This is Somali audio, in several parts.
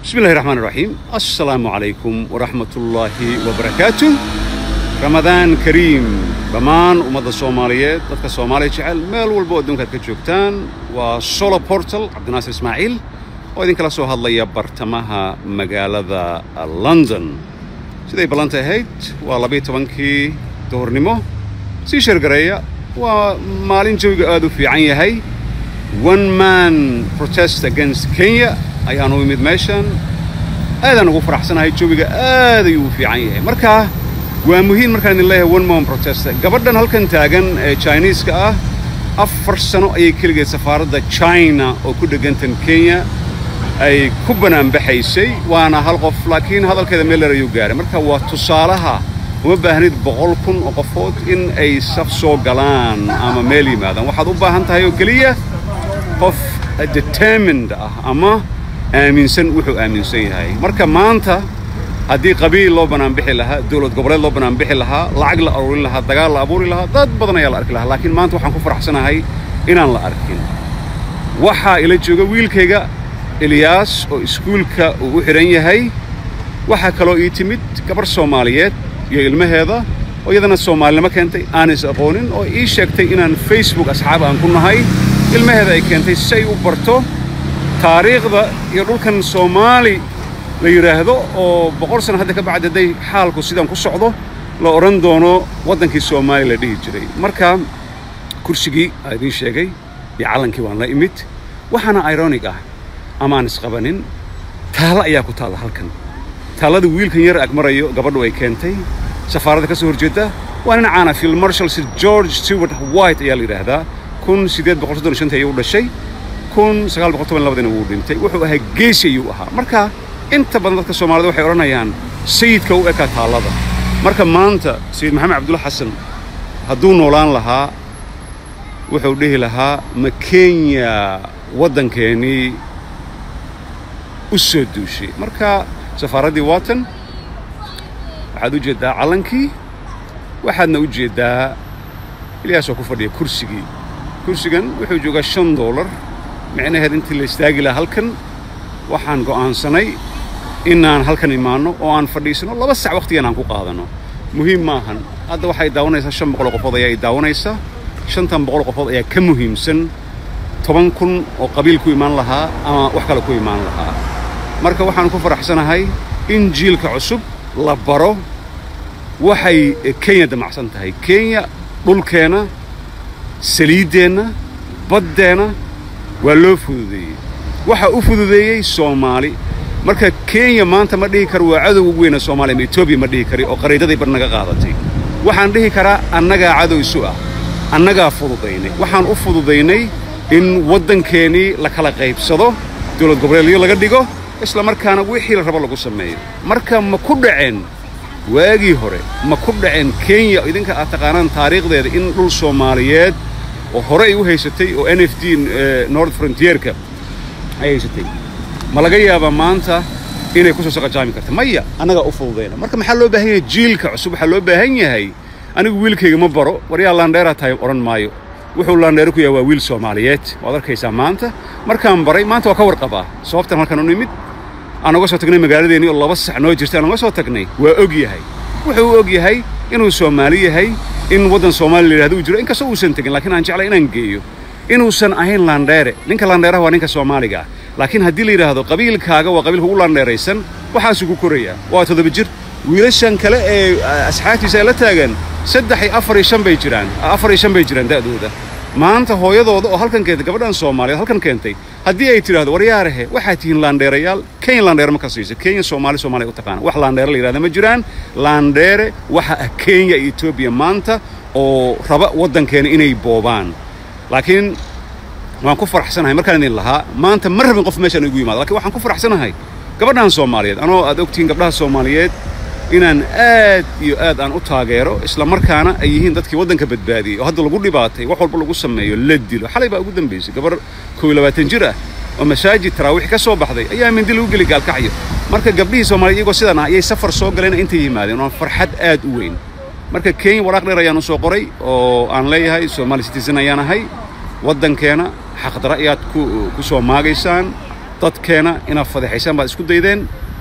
بسم الله الرحمن الرحيم السلام عليكم ورحمة الله وبركاته رمضان كريم dhammaan ummadda soomaaliyeed dadka soomaaliya jecel meel walba oo adduunka aad ka joogtaan waa solo portal cabdinaasir ismaaciil oo idinkala soo hadlaya bartamaha magaalada london siday ballanta ahayd waa labiyo tobankii duhurnimo sii sheergareeya waa maalin jawiga aad u fiican yahay one man protest against kenya ayaan u imid meeshan aadaan ugu faraxsanahay jawiga aad ayuu u fiican yahay marka waa muhiim markaan idin leeyahay one man protest gabadhan halkan taagan ee chiniiska ah afar sano ayay keligeed safaaradda china oo ku dhegantan kenya ay ku banaanbaxaysay waana hal qof laakiin hadalkeeda meel dheer ayuu gaaray marka waa tusaalaha uma baahnid boqol kun oo qofood in ay saf soo galaan ama meel yimaadaan waxaad u baahan tahay oo keliya qof determined ah ama aaminsan wuxuu aaminsan yahay marka maanta haddii qabiil loo banaanbixi lahaa dowlad goboleed loo banaanbixi lahaa lacag la aruurin lahaa dagaal la abuuri lahaa dad badan ayaa la arki lahaa laakiin maanta waxaan ku faraxsanahay inaan la arkin waxaa ila jooga wiilkayga eliyaas oo iskuulka uu u xidhan yahay waxaa kaloo ii timid gabarh soomaaliyeed iyo ilmaheeda oo iyadana soomaalinimo keentay aan is aqoonin oo ii sheegtay inaan facebook asxaab aan ku nahay ilmaheeda ay keentay si ay u barto taariikhda iyo dhulkan soomaali la yidhaahdo oo boqol sano hadda ka bacdi hadday xaalku sidaan ku socdo la odhan doono waddankii soomaaliya la dhihi jiray marka kursigii aa idiin sheegay iyo callankii waan la imid waxaana ironig ah amaan isqabanin taallo ayaa ku taalla halkan taallada wiilkan yar ag marayo gabadhu ay keentay safaaradda ka soo horjeedda waa nin caana field marshal sir george stewart white ayaa la yidhaahdaa kun siddeed boqol soddon shantii ayuu dhashay kun sagaal boqol toban labadina wuu dhintay wuxuu ahaa geesi ayuu ahaa marka inta badan dadka soomaalida waxay odhanayaan sayidka u ekaa taallada marka maanta sayid maxamed cabdulla xasan hadduu noolaan lahaa wuxuu dhihi lahaa ma kenya waddankeennii u soo duushay marka safaaraddii waatan waxaad u jeeddaa callankii waxaadna u jeeddaa ilyaasoo ku fadhiya kursigii kursigan wuxuu joogaa shan doolar micnaheed intii la istaagi lahaa halkan waxaan go'aansanay inaan halkan imaanno oo aan fadhiisano laba sac wakhtigan aan ku qaadanno muhiim maahan hadda waxay daawanaysaa shan boqol qofood ayaa i daawanaysaa shantan boqol qofood ayaa ka muhiimsan toban kun oo qabiil ku imaan lahaa ama wax kale ku imaan lahaa marka waxaan ku faraxsanahay in jiilka cusub la baro waxay kenya damacsan tahay kenya dhulkeenna saliiddeenna baddeenna waa loo fududeeyey waxaa u fududeeyey soomaali marka kenya maanta ma dhihi karo waa cadow ugu weyna soomaaliya ma etoobiya ma dhihi kari oo qariidaday bar naga qaadatay waxaan dhihi karaa annagaa cadow isu ah annagaa fududaynay waxaan u fududaynay in waddankeennii la kala qaybsado dowlad goboleedyo laga dhigo isla markaana wixii la rabo lagu sameeyo marka ma ku dhaceen waagii hore ma ku dhaceen kenya idinka aad taqaanaan taariikhdeeda in dhul soomaaliyeed oo hore ay u haysatay oo n f d north frontierka ay haysatay ma laga yaabaa maanta inay ku soo saqajaami karta maya annagaa u fududayna marka maxaa loo baahan yahay jiilka cusub waxaa loo baahan yahay anigu wiilkayga ma baro waryaa laandheeraa tahay odhan maayo wuxuu laandheero ku yahay waa wiil soomaaliyeed waad arkaysaa maanta markaan baray maanta waa ka warqabaa sababtan halkan u nimid aan uga soo tagnay magaaladeennii oo laba sac noo jirtay aan uga soo tagnay waa og yahay wuxuu u og yahay inuu soomaali yahay in waddan soomaaliya la yidhahdo uu jiro inkastoo uusan tegin laakiin aan jeclay inaan geeyo inuusan ahayn laandheere ninka laandheeraha waa ninka soomaaliga ah laakiin haddii la yidhaahdo qabiilkaaga waa qabiilka ugu laandheeraysan waxaasuu ku korayaa waa toddoba jir wiilashan kale ee asxaabtiisa ay la taagan saddex iyo afar iyo shan bay jiraan afar iyo shan bay jiraan da'dooda maanta hooyadooda oo halkan keentay gabadhan soomaaliyeed halkan keentay haddii ay tidhahdo waryaarahe waxaad tihiin laandheerayaal kenya laandheere ma ka siisa kenya soomaali soomaaliya u taqaana wax laandheere la yidhahda ma jiraan laandheere waxa ah kenya iyo etoobiya maanta oo raba waddankeena inay boobaan laakiin waan ku faraxsanahay markaan idin lahaa maanta ma rabin qof meeshaan igu yimaado lakiin waxaan ku faraxsanahay gabadhan soomaaliyeed anoo aad ogtihiin gabdhaha soomaaliyeed inaan aad iyo aad aan u taageero isla markaana ay yihiin dadkii waddanka badbaadiyey oo hadda lagu dhibaatay wax walba lagu sameeyo la dilo xalay baa ugu dambaysay gabar kow iyo labaatan jir ah oo masaajid taraawiix ka soo baxday ayaa mindi lagu geli gaalkacyo marka gabdhihii soomaaliyeed iyagoo sidan ah ayay safar soo galeen intay yimaadeen waa farxad aad u weyn marka kenya waraaq dheer ayaan u soo qoray oo aan leeyahay soomaali citizen ayaan ahay waddankeena xaqdara ayaad ku ku soo maagaysaan dadkeena inaad fadeexaysaan baad isku daydeen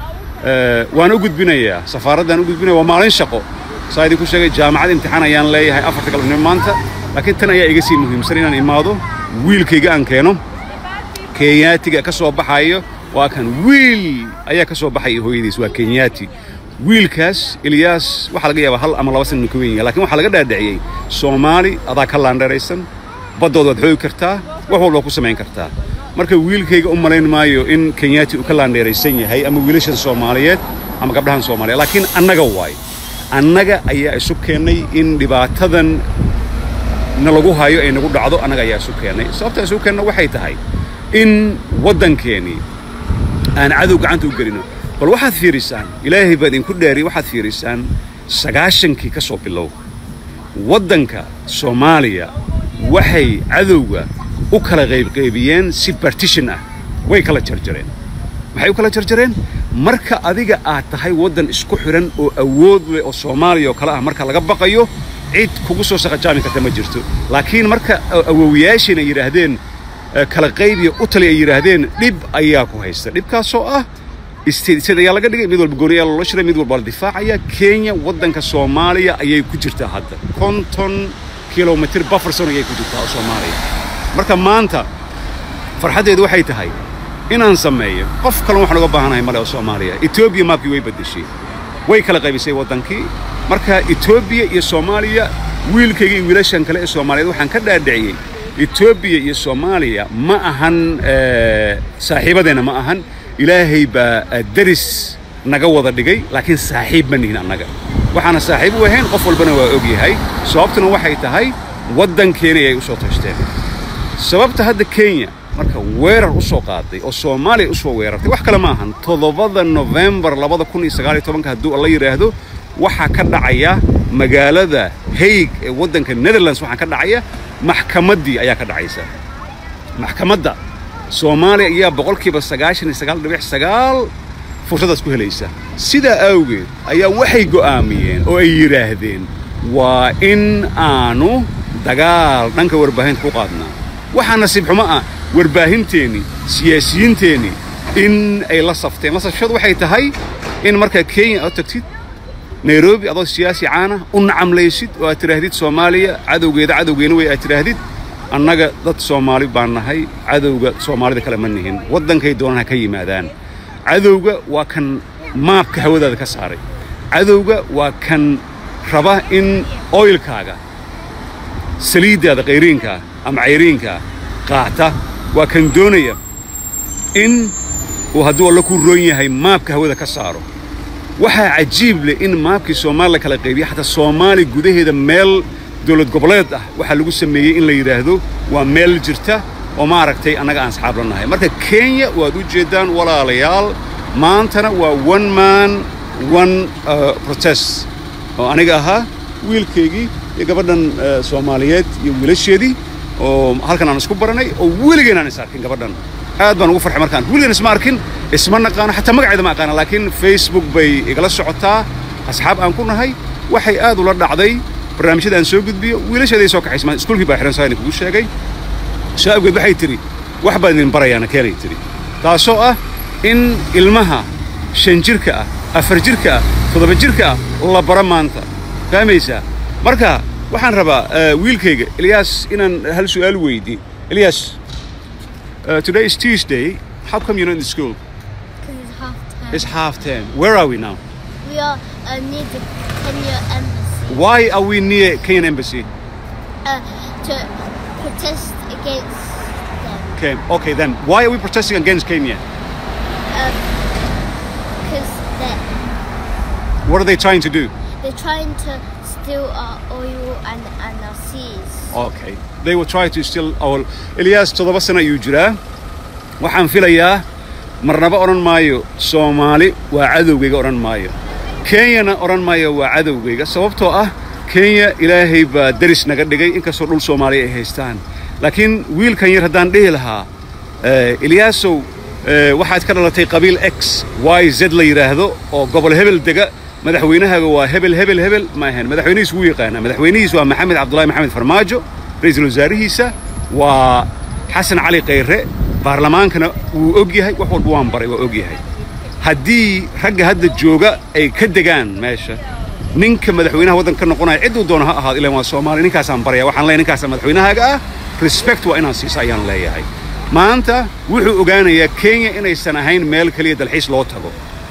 waan u gudbinayaa safaaraddaan u gudbinaya waa maalin shaqo saa idinku sheegay jaamacad imtixaan ayaan leeyahay afarta galabnimo maanta laakiin tan ayaa iga sii muhiimsan inaan imaado wiilkayga aan keeno kenyaatiga ka soo baxayo waa kan wiil ayaa ka soo baxaya hooyadiis waa kenyaati wiilkaas ilyaas waxaa laga yaabaa hal ama laba san inuu ka weyn yahay lakin waxaa laga dhaadhiciyey soomaali adaa ka laandheeraysan baddood waad xoogi kartaa wax walba ku samayn kartaa marka wiilkayga u malayn maayo in kenyaati uu ka laandheeraysan yahay ama wiilashan soomaaliyeed ama gabdhahan soomaaliyeed laakiin annaga waay annaga ayaa isu keennay in dhibaatadan na lagu hayo ay nagu dhacdo annaga ayaa isu keennay sababta isu keenna waxay tahay in waddankeennii aan cadow gacanta u gelino bal waxaad fiirisaan ilaahay baa idinku dheeri waxaad fiirisaan sagaashankii ka soo bilow waddanka soomaaliya waxay cadowga u kala qaybqaybiyeen si bartishan ah way kala jarjareen maxay u kala jarjareen marka adiga aad tahay waddan isku xidhan oo awood leh oo soomaaliya oo kale ah marka laga baqayo cid kugu soo shaqajaami karta ma jirto laakiin marka awowiyaashiin ay yidhaahdeen kala qaybiya u tali ay yidhaahdeen dhib ayaa ku haysta dhibkaasoo ah isteedsad ayaa laga dhigay mid walba gooni ayaa loola shiray mid walba la difaacaya kenya waddanka soomaaliya ayay ku jirtaa hadda konton kilomitr bufferson ayay ku jirtaa oo soomaaliya marka maanta farxaddeedu waxay tahay inaan sameeyo qof kalon waxaan uga baahanahay male oo soomaaliya etoobiya maabkii way beddeshay way kala qaybisay waddankii marka etoobiya iyo soomaaliya wiilkayga iyo wiilashan kale ee soomaaliyeed waxaan ka dhaadhiciyey etoobiya iyo soomaaliya ma ahan saaxiibadeenna ma ahan ilaahay baa deris naga wada dhigay laakiin saaxiib ma nihin annaga waxaana saaxiib u ahayn qof walbana waa og yahay sababtuna waxay tahay waddankeena ayay u soo tashteen sababta hadda kenya marka weerar u soo qaaday oo soomaaliya u soo weerartay wax kale ma ahan toddobada nofembar labada kun iyo sagaal iyo tobanka hadduu alla yidhaahdo waxaa ka dhacaya magaalada haig ee waddanka netherlands waxaa ka dhacaya maxkamaddii ayaa ka dhacaysa maxkamadda soomaaliya ayaa boqolkiiba sagaashan iyo sagaal dhibic sagaal fursaddaas ku helaysa sidaa awgeed ayaa waxay go'aamiyeen oo ay yidhaahdeen waa in aanu dagaal dhanka warbaahinta ku qaadnaa waxaa nasiib xumo ah warbaahinteennii siyaasiyiinteennii in ay la safteen la safshadu waxay tahay in markaa kenya aad tagtid nairobi adoo siyaasi caana u nacamlaysid oo aad tidhaahdid soomaaliya cadowgeeda cadowgeena wey aad tidhaahdid annaga dad soomaali baan nahay cadowga soomaalida kale ma nihin waddankay doonaan ha ka yimaadaan cadowga waa kan maabka hawadaada ka saaray cadowga waa kan raba in oylkaaga saliiddaada qayriinkaa ama cayriinkaa qaata waa kan doonaya in uu hadduu alla ku roon yahay maabka hawada ka saaro waxaa cajiib leh in maabkii soomaaliya kala qaybiya xataa soomaali gudaheeda meel dowlad goboleed ah waxaa lagu sameeyey in la yidhaahdo waa meel jirta oo maaragtay annaga aan asxaab la nahay marka kenya waad u jeeddaan walaalayaal maantana waa one man one protest oo aniga ahaa wiilkaygii iyo gabadhan soomaaliyeed iyo wiilasheedii oo halkan aan isku baranay oo weligeen aan is arkin gabadhan aad baan ugu farxay markaan weligeen isma arkin isma naqaano xataa magaceeda ma aqaana laakiin facebook bay igala socotaa asxaab aan ku nahay waxay aad ula dhacday barnaamijyada aan soo gudbiyo wiilasheeday soo kaxaysa maan iskuulkii baa xihan saani kugu sheegay soo awgeed waxay tidhi wax baan idin barayaana keenay tidhi taasoo ah in ilmaha shan jirka ah afar jirka ah toddoba jirka ah la bara maanta fahmaysaa marka waxaan rabaa wiilkayga ilyaas inaan hal su'aal weydiin ilyas uh, today is tuesday how come you're not in school Because it's half time. it's half ten where are we now we are uh, near the Kenya embassy why are we near kenyan embassy uh, to protest against them. okay okay then why are we protesting against kenya Because they're, what are they trying to do they're trying to steal our oil and, and our seas. okay they will try to steal our ilyas toddoba sano ayuu jiraa waxaan filayaa marnaba odhan maayo soomaali waa cadowgayga odhan maayo kenyana odhan maayo waa cadowgayga sababtoo ah kenya ilaahay baa deris naga dhigay inkastoo dhul soomaaliya ay haystaan laakiin wiilkan yar haddaan dhihi lahaa eh, ilyaasow eh, waxaad ka dhalatay qabiil x y z la yidhaahdo oo gobol hebel dega madaxweynahaaga waa hebel hebel hebel ma ahayn madaxweynihiis wuu yaqaanaa madaxweynihiis waa maxamed cabdullaahi maxamed farmaajo ra-iisul wasaarihiisa waa xasan cali khayre baarlamaankana wuu og yahay wax walba waan baray waa og yahay haddii ragga hadda jooga ay ka degaan meesha ninka madaxweynaha waddanka ka noqonaya cidduu doono ha ahaado ilaan waa soomaali ninkaasaan baraya waxaan leeyahay ninkaasa madaxweynahaaga ah respect waa inaan siisa ayaan leeyahay maanta wuxuu ogaanayaa kenya inaysan ahayn meel keliya dalxiis loo tago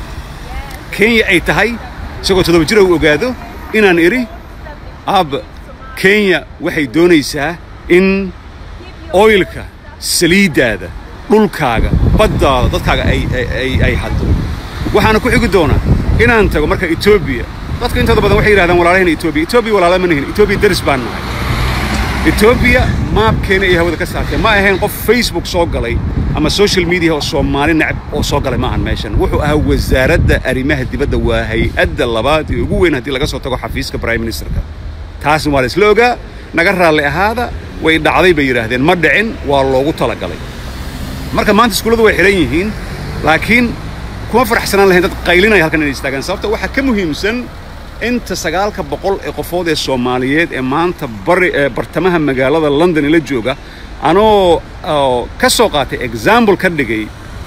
kenya ay tahay isagoo toddoba jira uu ogaado inaan idhi aabba kenya waxay doonaysaa in oilka saliiddaada dhulkaaga baddaada dadkaaga ay ay ay haddo waxaana ku xigi doonaa inaan tago marka etoobiya dadka intooda badan waxay yidhahdaan walaalahayna etoobiya etoobiya walaala ma nihin etoobiya deris baan nahay etoobiya maabkeena ay hawada ka saartay ma ahayn qof facebook soo galay ama social media oo soomaali nacab oo soo galay ma ahan meeshan wuxuu ahaa wasaaradda arrimaha dibadda waa hay-adda labaad ee ugu weyn haddii laga soo tago xafiiska prime ministerka taasna waa la isla ogaa naga raalli ahaada way dhacday bay yidhaahdeen ma dhicin waa loogu talagalay marka maanta iskuulladu way xidhan yihiin laakiin kuma faraxsanaan lahayn dad qaylinaya halkan inay istaagaan sababta waxaa ka muhiimsan inta sagaalka boqol ee qofood ee soomaaliyeed ee maanta bari ee bartamaha magaalada london ila jooga anoo ka soo qaatay example ka dhigay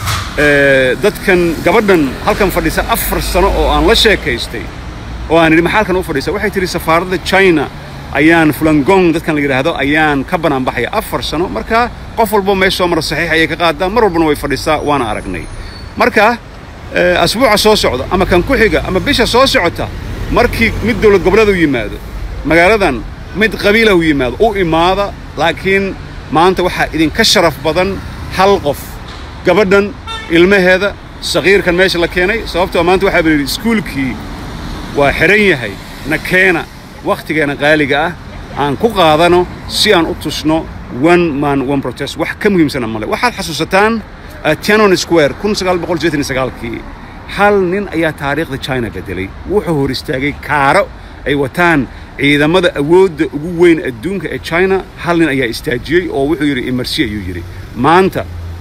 dadkan gabadhan halkan fadhisa afar sano oo aan la sheekaystay oo aan idhi maxaa halkan u fadhisa waxay tidhi safaaradda china ayaan fulangong dadkan la yidhaahdo ayaan ka banaanbaxaya afar sano marka qof walbo meesha soo mara saxiix ayay ka qaadaa mar walbana way fadhisaa waana aragnay marka asbuuca soo socda ama kan ku xiga ama bisha soo socota markii mid dowlad goboleed u yimaado magaaladan mid qabiilah u yimaado u imaada laakiin maanta waxaa idinka sharaf badan hal qof gabadhan ilmaheeda saqiirkan meesha la keenay sababtoo maanta waxaa ba yidhi iskuulkii waa xidhan yahay na keena wakhtigeena qaaliga ah aan ku qaadano si aan u tusno one man one protest wax ka muhiimsana male waxaad xasuusataan tianon square kun sagaal boqol sideetan iyo sagaalkii hal nin ayaa taariikhda china beddelay wuxuu hor istaagay kaaro ay wataan ciidamada awoodda ugu weyn adduunka ee china hal nin ayaa istaajiyey oo wuxuu yidhi imarsi ayuu yidhi maanta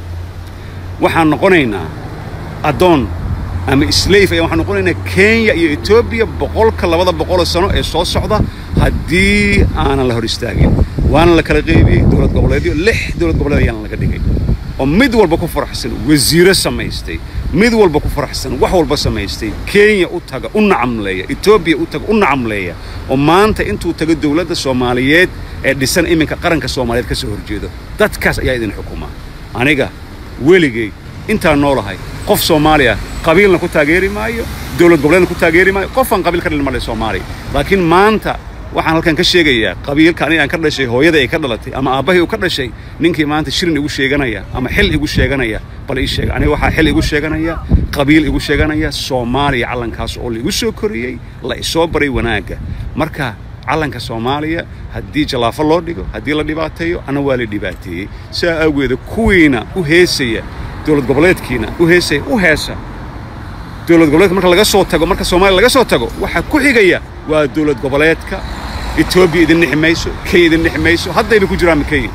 waxaan noqonaynaa addoon ama slave ayaan waxaan noqonaynaa kenya iyo etoobiya boqolka labada boqoloo sano ee soo socda haddii aanan la hor istaagin waana la kala qaybiyey dowlad goboleedyo lix dowlad goboleed ayaana laga dhigay oo mid walba ku faraxsan wasiiro samaystay mid walba ku faraxsan wax walba samaystay kenya u taga u nacamleeya etoobiya u taga u nacamleeya oo maanta intuu tago dowladda soomaaliyeed ee dhisan iminka qaranka soomaaliyeed ka soo horjeedo dadkaas ayaa idin xukuma aniga weligay intaan noolahay qof soomaali ah qabiilna ku taageeri maayo dowlad goboleedna ku taageeri maayo qofaan qabiil ka dhalin male soomaali laakiin maanta waxaan halkan ka sheegayaa qabiilka aniga aan ka dhashay hooyada ay ka dhalatay ama aabbahay uu ka dhashay ninkii maanta shirin igu sheeganaya ama xil igu sheeganaya bal ii sheega aniga waxaa xil igu sheeganaya qabiil igu sheeganaya soomaaliya calankaas oo laigu soo koriyey la isoo baray wanaagga marka calanka soomaaliya haddii jallaafo loo dhigo haddii la dhibaateeyo ana waa la dhibaateeyey sidaa awgeeda kuwiina u heesaya dowlad goboleedkiina u heesaya u heesa dowlad goboleedka marka laga soo tago marka soomaaliya laga soo tago waxaa ku xigaya waa dowlad goboleedka etoobiya idin nixi mayso kenya idin nixi mayso haddayba ku jiraan kenya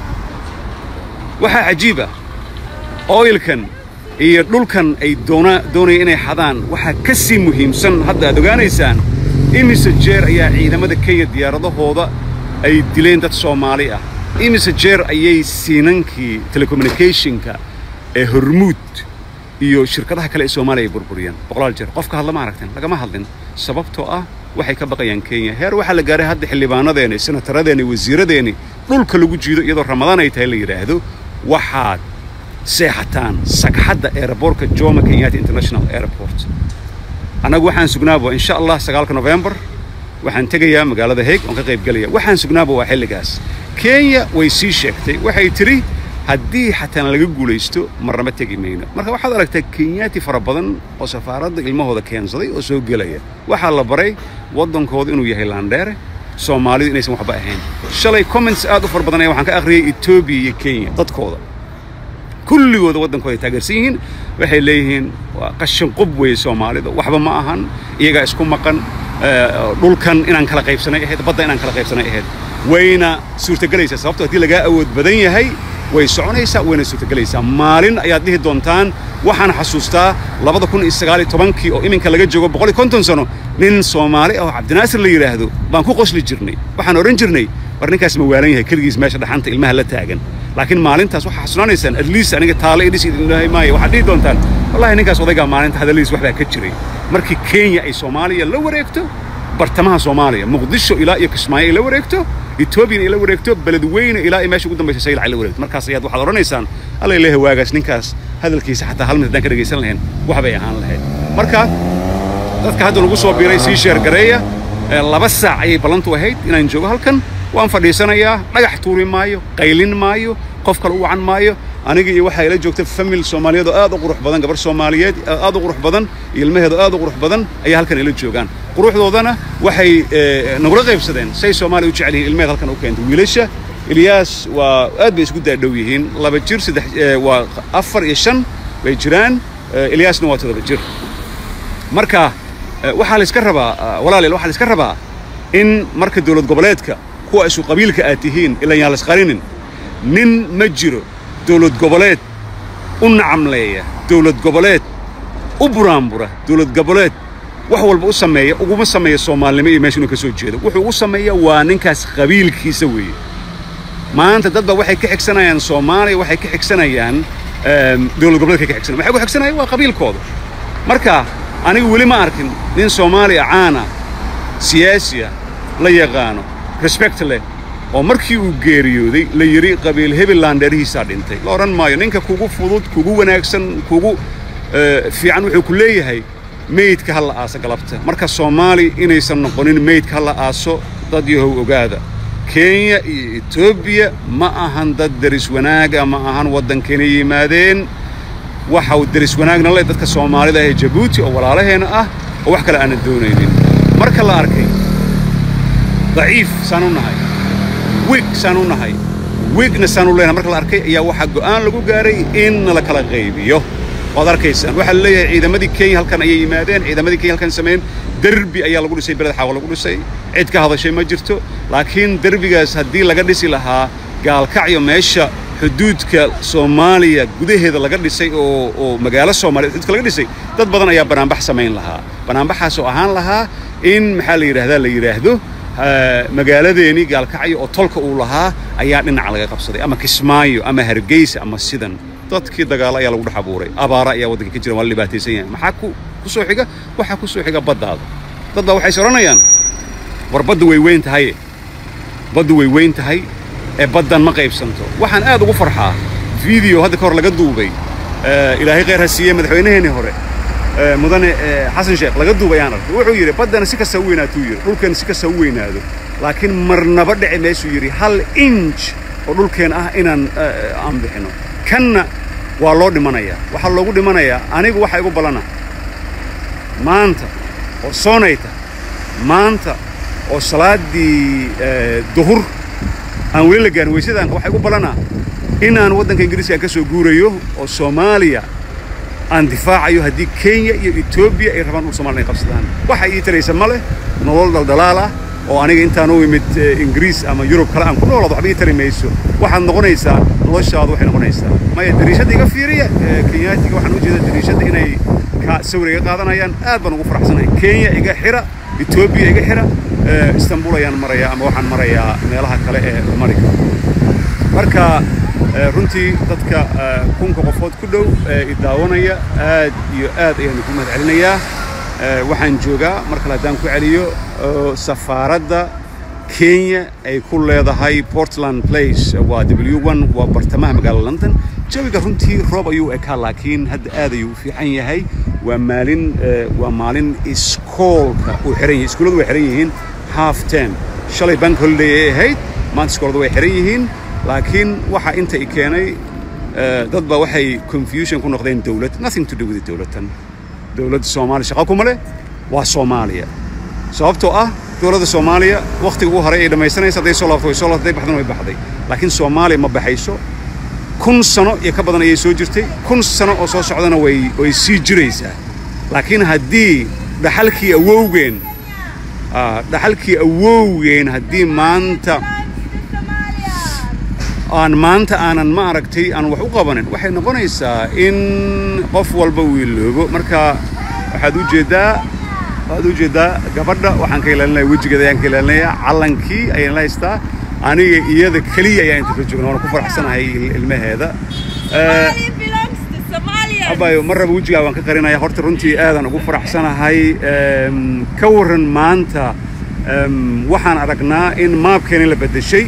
waxaa cajiib ah oilkan iyo dhulkan ay doona doonaya inay xadaan waxaa ka sii muhiimsan hadda aad ogaanaysaan imise jeer ayaa ciidamada kenya diyaaradahooda ay dileen dad soomaali ah imise jeer ayay siinankii telecommunicationka ee hormuud iyo shirkadaha kale ee soomaaliya ay burburiyeen boqolaal jeer qofka hadla ma aragteen lagama hadlin sababtoo ah waxay ka baqayaan kenya heer waxaa la gaaray hadda xildhibaanadeeni senataradeeni wasiiradeeni dhulka lagu jiido iyadoo ramadaan ay tahay la yidhaahdo waxaad seexataan sagxadda aeroboortka jomo kenyatta international airport annagu waxaan sugnaaba insha allah sagaalka novembar waxaan tegayaa magaalada heeg oon ka qayb gelaya waxaan sugnaaba waa xilligaas kenya way sii sheegtay waxay tidhi haddii xataan laga guulaysto marnaba tegi mayno marka waxaad aragtaa kenyaati fara badan oo safaaradda ilmahooda keensaday oo soo gelaya waxaa la baray waddankooda inuu yahay laandheere soomaalidu inaysan waxba ahayn shalay comments aad u fara badan ayaa waxaan ka akhriyey etoobiya iyo kenya dadkooda kulligooda waddankooda ay taageersan yihiin waxay leeyihiin waa qashin qub weeye soomaalida waxba ma ahan iyagaa isku maqan dhulkan inaan kala qaybsanay ahayd badda inaan kala qaybsanay ahayd wayna suurtagelaysaa sababto haddii lagaa awood badan yahay way soconaysaa wayna suurtagelaysaa maalin ayaad dhihi doontaan waxaan xasuustaa labada kun iyo sagaal iyo tobankii oo iminka laga joogo boqol iyo konton sano nin soomaali ah oo cabdinaasir la yidhaahdo baan ku qosli jirnay waxaan odhan jirnay war ninkaas ma waalan yahay keligiis meesha dhaxanta ilmaha la taagan laakiin maalintaas waxaa xasunaanaysaan at least aniga taale idhis idinlahay maayo waxaad dhihi doontaan wallahi ninkaas odaygaa maalinta hadalladiis waxbaa ka jiray markii kenya ay soomaaliya la wareegto bartamaha soomaaliya muqdisho ilaa iyo kismaayo ay la wareegto etoobiyana ay la wareegto beledweyne ilaa iyo meesha ugu dambaysa saylac ay la wareegto markaas ayaad waxaad odhanaysaan alla ilahay waagaas ninkaas hadalkiisa xataa hal mid haddaan ka dhegaysan lahayn waxbay ahaan lahayd marka dadka hadda lagu soo biiray sii sheergareeya laba saac ayay ballantu ahayd inaan joogo halkan waan fadhiisanayaa dhagax tuuri maayo qaylin maayo qof kale u wacan maayo aniga iyo waxaa ila joogta famil soomaaliyeed oo aad u qurux badan gabar soomaaliyeed aad u qurux badan iyo ilmaheedu aad u qurux badan ayaa halkan ila joogaan quruxdoodana waxay nagula qaybsadeen say soomaaliya u jecel yihiin ilmaheed halkan u keentay wiilasha ilyaas waa aad bay isku daadhow yihiin laba jir saddex waa afar iyo shan bay jiraan ilyaasna waa toddoba jir marka waxaa la iska rabaa walaalayaal waxaa la iska rabaa in marka dowlad goboleedka kuwa isu qabiilka aad tihiin ilan yaan lasqarinin nin ma jiro dowlad goboleed u nacamleeya dowlad goboleed u buraanbura dowlad goboleed wax walba u sameeya uguma sameeya soomaalinimo iyo meesha inuu ka soo jeedo wuxuu ugu sameeya waa ninkaas qabiilkiisa weeye maanta dad ba waxay ka xigsanayaan soomaaliya waxay ka xigsanayaan dowlad goboleedka ka xigsanaya waxay ku xigsanayaan waa qabiilkooda marka anigu weli ma arkin nin soomaaliya caana siyaasiya la yaqaano respect leh oo markii uu geeriyooday la yidhi qabiil hebelland dheerihiisaa dhintay la odhan maayo ninka kugu fudud kugu wanaagsan kugu fiican wuxuu ku leeyahay meydka ha la aaso galabta marka soomaali inaysan noqonin meydka ha la aaso dad yahow ogaada kenya iyo etoobiya ma ahan dad deris wanaaga ma ahan waddankayna yimaadeen waxau deris wanaagna leh dadka soomaalida ee jabuuti oo walaalaheenna ah oo wax kale aanan doonaynin marka la arkay daciif saan u nahay wig saan u nahay wigna saan u leenahay marka la arkay ayaa waxaa go'aan lagu gaaray in la kala qaybiyo waad arkaysaan waxaa la leeyahay ciidamadii kenya halkan ayay yimaadeen ciidamadii kenya halkan sameeyeen derbi ayaa lagu dhisay beled xaawa lagu dhisay cid ka hadashay ma jirto laakiin derbigaas haddii laga dhisi lahaa gaalkacyo meesha xuduudka soomaaliya gudaheeda laga dhisay oo oo magaalo soomaaliya xuduudka laga dhisay dad badan ayaa banaanbax samayn lahaa banaanbaxaas oo ahaan lahaa in maxaa la yidhaahdaa la yidhaahdo magaaladeeni gaalkacyo oo tolka uu lahaa ayaa dhinaca laga qabsaday ama kismaayo ama hargeysa ama sidan dadkii dagaalo ayaa lagu dhex abuuray abaara ayaa waddanka ka jira waa la dhibaataysan yahay maxaa ku ku soo xiga waxaa ku soo xiga baddaada dad baa waxay is odhanayaan war badda way weyn tahaye baddu way weyn tahay ee baddan ma qaybsanto waxaan aad ugu farxaa video hadda ka hor laga duubay ilaahay khayr ha siiyey madaxweynaheennii hore mudane xasan sheekh laga duubay ayaan arkay wuxuu yidhi baddana si kasta u weynaatuu yidhi dhulkeena si kasta u weynaado laakiin marnaba dhici meeshuu yidhi hal inj oo dhulkeen ah inaan aan bixino kanna waa loo dhimanayaa waxaa loogu dhimanayaa anigu waxa igu ballana maanta oo soonayta maanta oo salaaddii duhur aan weli la gaarin weysadaan waxa igu ballanaa inaan waddanka ingiriiska aan ka soo guurayo oo soomaaliya aan difaacayo haddii kenya iyo etoobiya ay rabaan dhul somalia inay qabsadaan waxa ii taraysa ma leh nolol daldalaal ah oo aniga intaan u imid ingiriis ama yurub kale aan ku noolaado waxba ii tari mayso waxaad noqonaysaa noloshaadu waxay noqonaysaa maya dariishadda iga fiiriya kenyaatiga waxaan u jeedaa dariishadda inay sawir iga qaadanayaan aad baan ugu faraxsanahay kenya iga xira etoobiya iga xira istanbul ayaan marayaa ama waxaan marayaa meelaha kale ee mari karo marka runtii dadka kunka qofood ku dhow ee i daawanaya aad iyo aad ayaan ku mahad celinayaa waxaan joogaa mar kale haddaan ku celiyo safaaradda kenya ay ku leedahay portland place waa w one waa bartamaha magaalada london jawiga runtii roob ayuu ekaa laakiin hadda aad ayuu u fiican yahay waa maalin waa maalin iskoolka uu xiran yahay iskuulladu way xiran yihiin half term shalay bank holiday ay ahayd maanta iskooladu way xiran yihiin laakiin waxa inta i keenay dad baa waxay confusion ku noqdeen dowlad nothing to do with dowladdan dowladda soomaaliya shaqa kuma leh waa soomaaliya sababtoo ah dowladda soomaaliya wakhtiga ugu horay ay dhammaysanaysa hadday soo laabto way soo laabtay baxdana way baxday laakiin soomaaliya ma baxayso kun sano iyo ka badan ayay soo jirtay kun sano oo soo socdana way way sii jiraysaa laakiin haddii dhaxalkii awowgeen dhaxalkii awowgeen haddii maanta aan maanta aanan ma aragtay aan wax u qabanin waxay noqonaysaa in qof walba uu iloobo marka waxaad u jeeddaa waxaad u jeeddaa gabadha waxaan ka ilaalinaya wejigeeda ayaan ka ilaalinaya callankii ayaan la haystaa aniga iyada keliya ayaa inta ka joogna waana ku faraxsanahay il- ilmaheeda Eh, Somalia belongs to Somalians. abayo marraba wejigaa waan ka qarinaya horta runtii aadan ugu faraxsanahay Em, ka waran maanta em, waxaan aragnaa in maabkeeni la beddeshay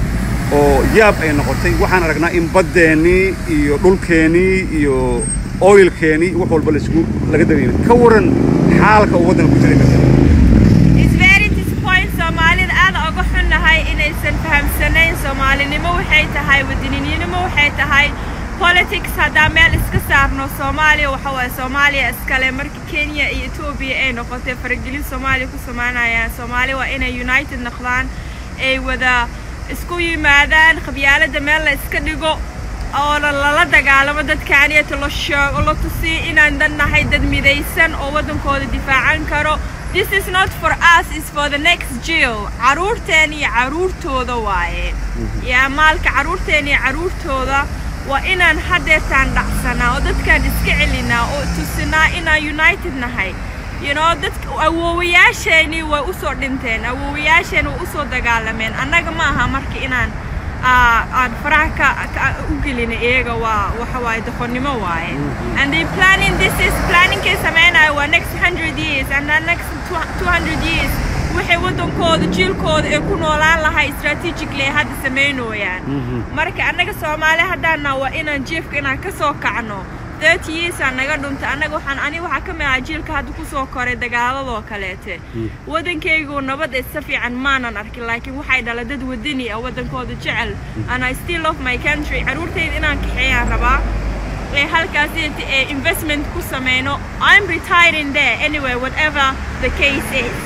oo yaab ay noqotay waxaan aragnaa in baddeenii iyo dhulkeenii iyo oilkeenii wax walba laisku laga dareemay ka waran xaalka uu waddanka ku jiray mesela It's very disappointing Soomaalida aad uga xunnahay inaysan fahamsanayn Soomaalinimo waxay tahay wadaninimo waxay tahay politics haddaan meel iska saarno Soomaaliya waxa waaye Soomaaliya iskale marka Kenya iyo Ethiopia ay noqotay faragelin Soomaaliya ku samaynayaan Soomaaliya waa inay united noqdaan ay wada isku yimaadaan qabyaalada meel la iska dhigo oo la- lala dagaalamo dadkaaniyata la sheego la tusiyo inaan dad nahay dad midaysan oo waddankooda difaacan karo this is not for us is for the next jill caruurteen iyo caruurtooda waaye yaa maalka caruurteen iyo caruurtooda waa inaan hadeertaan dhacsanaa oo dadkaan iska celinaa oo tusinaa inaan united nahay you know dadka awoowayaasheenii way usoo dhinteen awoowayaasheen way usoo dagaalameen annaga ma aha marka inaan aa- aan faraha ka, ka u gelina iyaga waa waxa waaye doqonnimo waaye and they planning this is planningkay samaynayo waa next 100 years and the next 200 years waxay waddankooda jiilkooda ay ku noolaan lahay strategically ay hadda samaynooyaan marka annaga soomaali haddaana waa inaan jiifka inaan ka soo kacno 30 years aan naga dhuntay annaga waxaan ani waxaa ka mid ahaa jiilka hadda kusoo koray dagaaladoo kaleete waddankaygu nabad isa fiican maanan arkin laakiin waxay dhala dad wadani ah waddankooda jecel and I still love my country caruurtayda inaan kaxeeyaan rabaa ee halkaas ee investment ku sameyno I'm retiring there anyway whatever the case is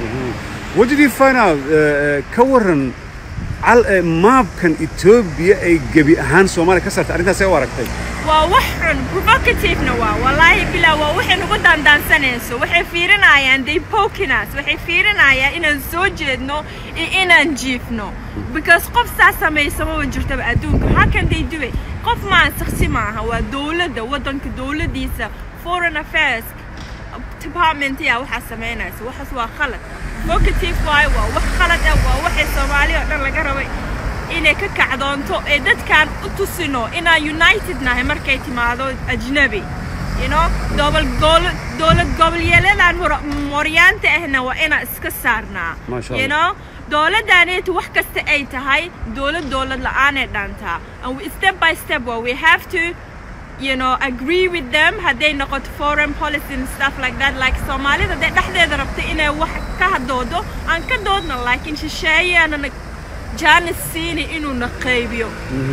What did you find out? Uh, ka waran cal- eh, maabkan Ethiopia ay gebi ahaan Soomaaliya ka saartay arrintaas ay u aragtay waa wax xun provocativena waa wallaahi bilaa waa waxay nagu daandaansanayso waxay fiirinayaan they poking us waxay fiirinayaan inaan soo jeedno iyo inaan jiifno because qof saa samaysamaba jirtaba adduunka how can they do it qof maan saksi maaha waa dowladda waddanka dowladdiisa foreign affairs department yaa waxaa samaynaysa waxaas waa khalad vocative waayo waa wax khalad ah waa waxay soomaali oo dhan laga rabay inay ka kacdoonto ee dadkaan u tusino inaan united nahay markay timaado ajnabi you know dobol gol- dowlad goboleedyadaan hor- mooryaanta ahna waa inaan iska saarnaa Masha you Allah. know dowladdaaniyatu wax kasta ay tahay dowlad dowlad la'aanay dhantaa and we, step by step well, we have to you know agree with them hadday noqoto foreign policy and stuff like that like soomaalida hadday dhexdeeda rabta inay wax ka hadoodo aan ka doodna laakiin shisheeyaanana jaanis siini inuu na qaybiyo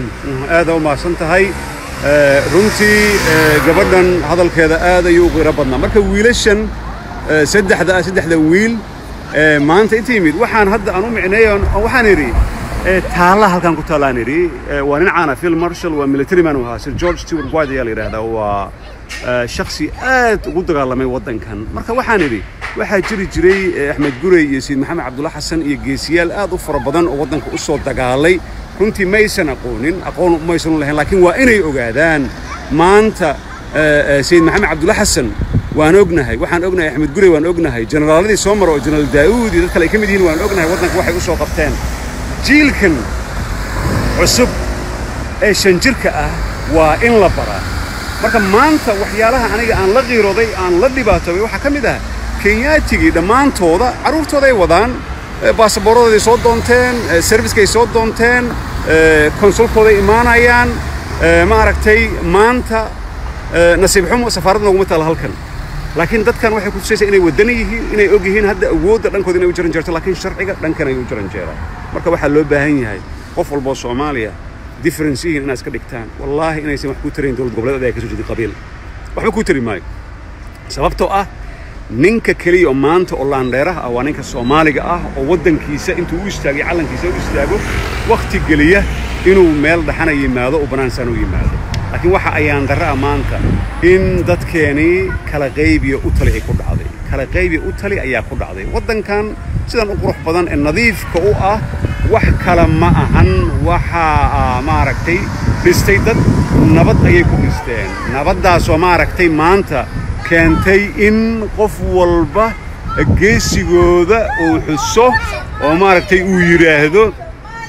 aad u mahadsan tahay Eh, runtii eh, gabadhan hadalkeeda aad ayuu u qiro badnaa marka wiilashan eh, saddexda ah saddexda wiil eh, maanta inta yimid waxaan hadda aan u micneeyo waxaan idhi eh, taalla halkan ku taallaan idhi Eh, waa nin caana phil marshall waa military man u ahaa sir george stewart white ayaa la yidhaahdaa waa eh, shakhsi aad ugu dagaalamay waddankan marka waxaan idhi waxaa jiri jiray eh, axmed gurey iyo sayid maxamed cabdulla xasan iyo geesiyaal aad u fara badan oo waddanka u soo dagaalay runtii maysan aqoonin aqoon maysan u lahayn laakiin waa inay ogaadaan maanta eh, eh, sayid maxamed cabdulla xasan waan ognahay waxaan ognahay axmed gurey waan ognahay generaaladii soo mara oo jenaraal daa'uud iyo dad kale ay ka mid yihiin waan ognahay waddanka waxay u soo qabteen jiilkan cusub ee shan jirka ah waa in la baraa marka maanta waxyaalaha aniga aan la qiirooday aan la dhibaatoobay waxaa ka mid ah kenyaatigii dhammaantooda carruurtooda ay wadaan eh, baasaboorradooday soo doonteen eh, serviskay soo doonteen eh, konsulkooday imaanayaan eh, ma aragtay maanta eh, nasiib xumo safaaradda nooguma taala halkan laakiin dadkan waxay ku tusaysaa inay wadani yihiin inay og yihiin hadda awoodda dhankooda inay u jaran jeerto laakiin sharciga dhankan ay u jaran jeeraan marka waxaa loo baahan yahay qof walboo soomaaliya difference yihiin inaad iska dhigtaan wallaahi inaysan wax ku tarayn dowlad goboleed ay ka soo jeedin qabiil waxba ku tari maayo sababtoo ah ninka keliya oo maanta oo laandheeraha ah waa ninka soomaaliga ah oo waddankiisa intuu u istaagay calankiisa u istaago wakhti geliya inuu meel dhaxana yimaado oo bannaansaan u yimaado laakiin waxa ayaan darra ah maanta in dadkeenii kala qaybiya u tali ay ku dhacday kala qaybiya u tali ayaa ku dhacday waddankan sidan u qurux badan ee nadiifka u ah wax kale ma ahan waxaa maaragtay dhistay dad nabad ayay ku dhisteen nabaddaasoo maaragtay maanta keentay in qof walba geesigooda uu xuso oo maaragtay uu yidhaahdo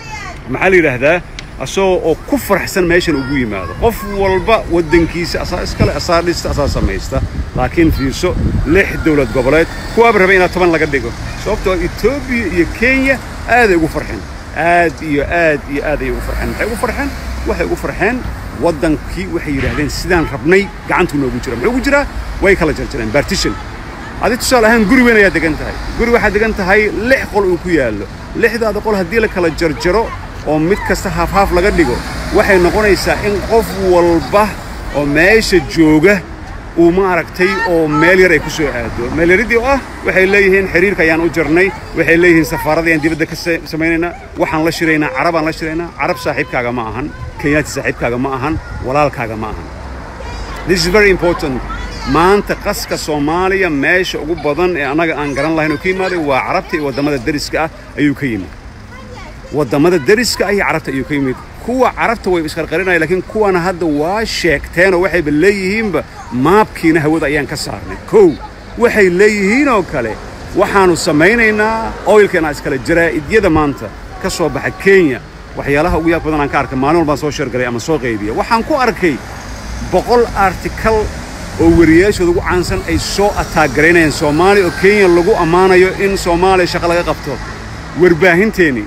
maxaa la yidhaahdaa asagoo oo ku faraxsan meeshan ugu yimaado qof walba waddankiisa asaa iskale asaa dhista asaa samaysta laakiin fiirso lix dowlad goboleed kuwaaba rabay inaad toban laga dhigo sababtoo etoobiya iyo kenya aaday ugu farxeen aad iyo aad iyo aad ayay ugu farxeen maxay ugu farxeen waxay ugu farxeen waddankii waxay yidhaahdeen sidaan rabnay gacantuu noogu jira muxuu ugu jiraa way kala jarjareen partition adi tusaale ahaan guri weyn ayaad degan tahay guri waxaad degan tahay lix qol uu ku yaallo lixdaada qol haddii la kala jarjaro oo mid kasta haafhaaf laga dhigo waxay noqonaysaa in qof walba oo meesha jooga uu ma aragtay oo meel yar ay ku soo aado meel yaridii oo ah waxay leeyihiin xiriirka ayaan u jarnay waxay leeyihiin safaarada ayaan dibadda ka samaynaynaa waxaan la shiraynaa carabaan la shiraynaa carab saaxiibkaaga ma ahan kenyaati saaxiibkaaga ma ahan walaalkaaga ma ahan this is very important maanta qaska soomaaliya meesha ugu badan ee annaga aan garan lahayn oo ka yimaaday waa carabta iyo waddamada deriska ah ayuu ka yimid waddamada deriska ah iyo carabta ayuu ka yimid kuwa carabta way isqarqarinaya laakiin kuwana hadda waa sheegteenoo waxayba leeyihiinba maabkiina hawada ayaan ka saarnay kow waxay leeyihiinoo kale waxaannu samaynaynaa oilkeenaa iskale jaraa'idyada maanta ka soo baxa kenya waxyaalaha ugu yaab badan aan ka arkay maalin walbaan soo sheergalay ama soo qaybiya waxaan ku arkay boqol artikal oo wariyaashooda ugu caansan ay soo ataagaraynayaan soomaaliya oo kenya lagu ammaanayo in soomaaliya shaqo laga qabto warbaahinteennii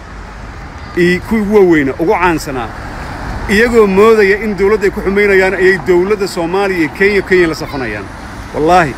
iyo kuwii ugu waaweyna ugu caansanaa iyagoo moodaya in dawladda ay ku xumaynayaan ayay dawladda soomaaliya iyo kenya kenya la safanayaan wallaahi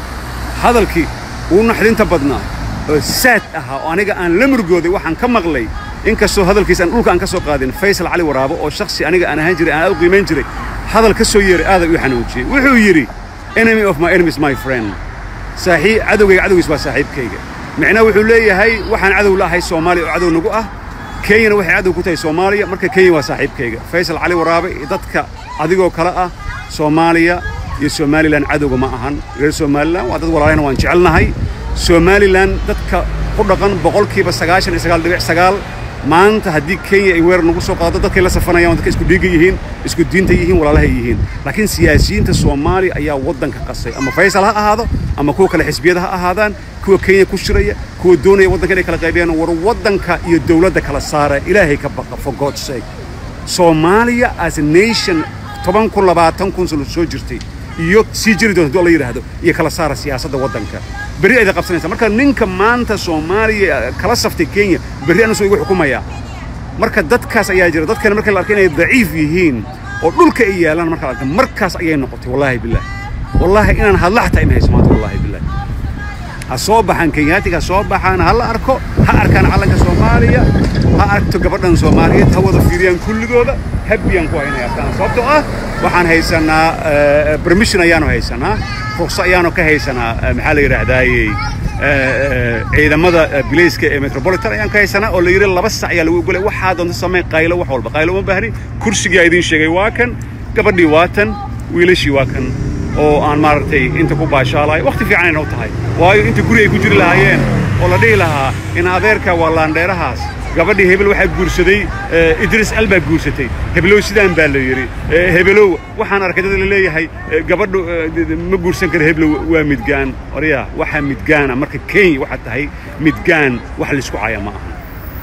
hadalkii uu naxdinta badnaa oo saad ahaa oo aniga aan la murgooday waxaan ka maqlay inkastoo hadalkiisa aan dhulka aan ka soo qaadin faysal cali waraabo oo shakhsi aniga aan ahaan jiray aan aad u qiimayn jiray hadal ka soo yeeray aaday u xanuujiyey wuxuu yidhi enemy of my enemy is my friend saaxiib cadowgayga cadowgiis waa saaxiibkayga micnaha wuxuu leeyahay waxaan cadow la ahay soomaaliya oo cadow nagu ah kenyana waxay cadow ku tahay soomaaliya marka kenya waa saaxiibkayga faysal cali waraabe iyo dadka adigoo kale ah soomaaliya iyo somalilan cadowga ma ahan reer somalilan waa dad walaalahayna waan jecelnahay somalilan dadka ku dhaqan boqolkiiba sagaashan iyo sagaal dhibic sagaal maanta haddii kenya ay weerar nagu soo qaado dadkay la safanayaan dadka isku dhiigga yihiin isku diinta yihiin walaalahay yihiin laakiin siyaasiyiinta soomaaliya ayaa waddanka qasay ama faysal ha ahaado ama kuwa kale xisbiyada ha ahaadaan kuwa kenya ku shiraya kuwa doonaya waddanka inay kala qaybiyaan war waddanka iyo dawladda kala saara ilaahay ka baqa for god's sake soomaaliya as a nation toban kun labaatan kun sano soo jirtay iyo sii jiri doonta hadduu la yidhaahdo iyo kala saara siyaasadda waddanka berri ayda qabsanaysaa marka ninka maanta soomaaliya kala saftay kenya berri anasoo igu xukumayaa marka dadkaas ayaa jira dadkana marka la arkay inay daciif yihiin oo dhulka ay yaalaan marka la arkay markaas ayay noqotay wallaahi billaah wallaahi inaan hadla xataa ima hayso maanta wallaahi billaah ha soo baxaan kenyaatiga ha soo baxaan ha la arko ha arkaan calanka soomaaliya ha aragto gabadhan soomaaliyeed ha wada fiiriyaan kulligooda habbiyaan ku haynaya arkaan sababtoo ah waxaan haysanaa permission ayaanu haysanaa ruqso ayaanu ka haysanaa maxaa la yidhaahdaayey ciidamada bilayska ee metropolitan ayaan ka haysanaa oo la yidhi laba sac ayaa lagu ogolay waxaa doonta samay qaylo wax walba qaylo uma baahni kursigaa idiin sheegay waa kan gabadhii waa tan wiilashii waa kan oo aan maaragtay inta ku baashaalayo wakhti fiican ayna u tahay waayo inta guri ay ku jiri lahaayeen oo la dhihi lahaa in adeerka waa laandheerahaas gabadhii hebel waxaa guursaday idris al baa guursatay hebelow sidaan baa la yidhi hebelow waxaan arkay dad la leeyahay gabadhu ma guursan kara heblow waa midgaan oryaa waxaa midgaana marka kenya waxaa tahay midgaan wax laysku caya ma ahan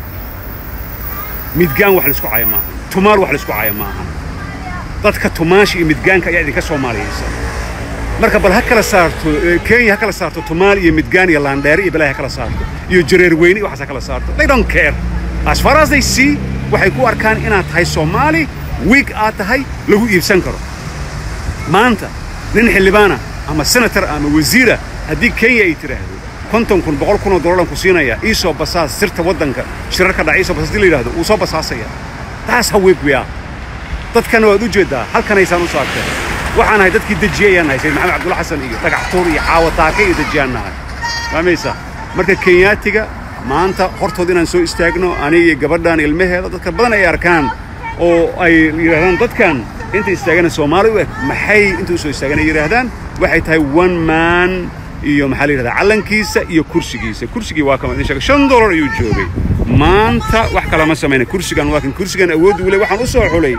midgaan wax laysku caya ma ahan tumaal wax laysku caya ma ahan dadka tumaasha iyo midgaanka ayaa idinka soomaaliyaysa marka bal ha kala saarto kenya ha kala saarto tumaal iyo midgaan iyo laandheere iyo balaahi ha kala saarto iyo jareer weyne iyo waxaas ha kala saarto they don't care as far as they see waxay ku arkaan inaad tahay soomaali wiig aad tahay lagu iibsan karo maanta nin xildhibaana ama senator ama wasiira haddii kenya ay tidhaahdo konton kun boqol kun oo dolaran ku siinaya ii soo basaas sirta waddanka shirarka dhaca ii soo basaas hadii la yidhahdo wuu soo basaasaya taas ha wiig wiyaa dadkana waad u jeeddaa halkanaysaan u saarteen waxaan ahay dadkii dejiyey ayaan nahay sayid maxamed cabdulla xasan iyo dhagax tuur iyo caawa taake iyo dejiyaan nahay fahmaysa marka kenyaatiga maanta hortood inaan soo istaagno aniga iyo gabadhan ilmaheeda dadka badan ay arkaan oo ay yidhahdaan dadkan inta istaagana soomaali u eg maxay inta u soo istaagan ay yidhaahdaan waxay tahay one man iyo maxaa la yidhahdaa calankiisa iyo kursigiisa kursigii waa kama idin sheegay shan dollar ayuu joogay maanta wax kalama samayna kursigan waa kan kursigan awood uu le waxaan u soo xulay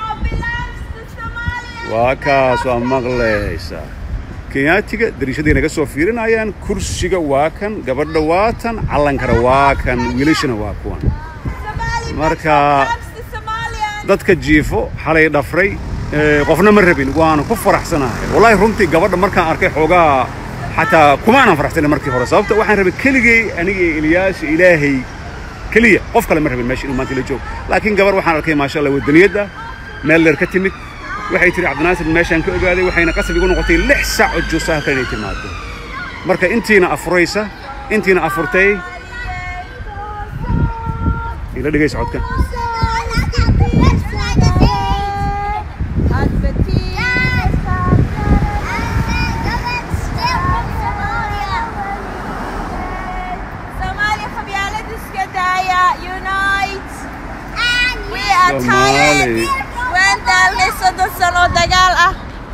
waa kaas waa maqlaysaa kenyaatiga dariishaday naga soo fiirinayaan kursiga waa kan gabadha waa tan callankana waa kan wiilashana waa kuwan marka dadka jiifo xalay dhafray ee, qofna ma rabin waana ku faraxsanahay wallaahi runtii gabadha markaan arkay xoogaa xataa kumaanan faraxsanin markii hore sababta waxaan rabay keligay aniga iyo ilyaasha ilaahay keliya qof kale ma rabin meesha inuu maanta la joogo laakiin gabar waxaan arkay maasha allah wadaniyadda meel dheer ka timid waxay tiri cabdinaasir meeshaan ka ogaaday waxayna qasab igu noqotay lix saac oo juusa halkan inay timaado marka intiina afuraysa intiina afurtay ila dhegaysa codkan Somalia qabyaalad iska daaya unite we are tired Somali. waan daalnay soddon sano dagaal ah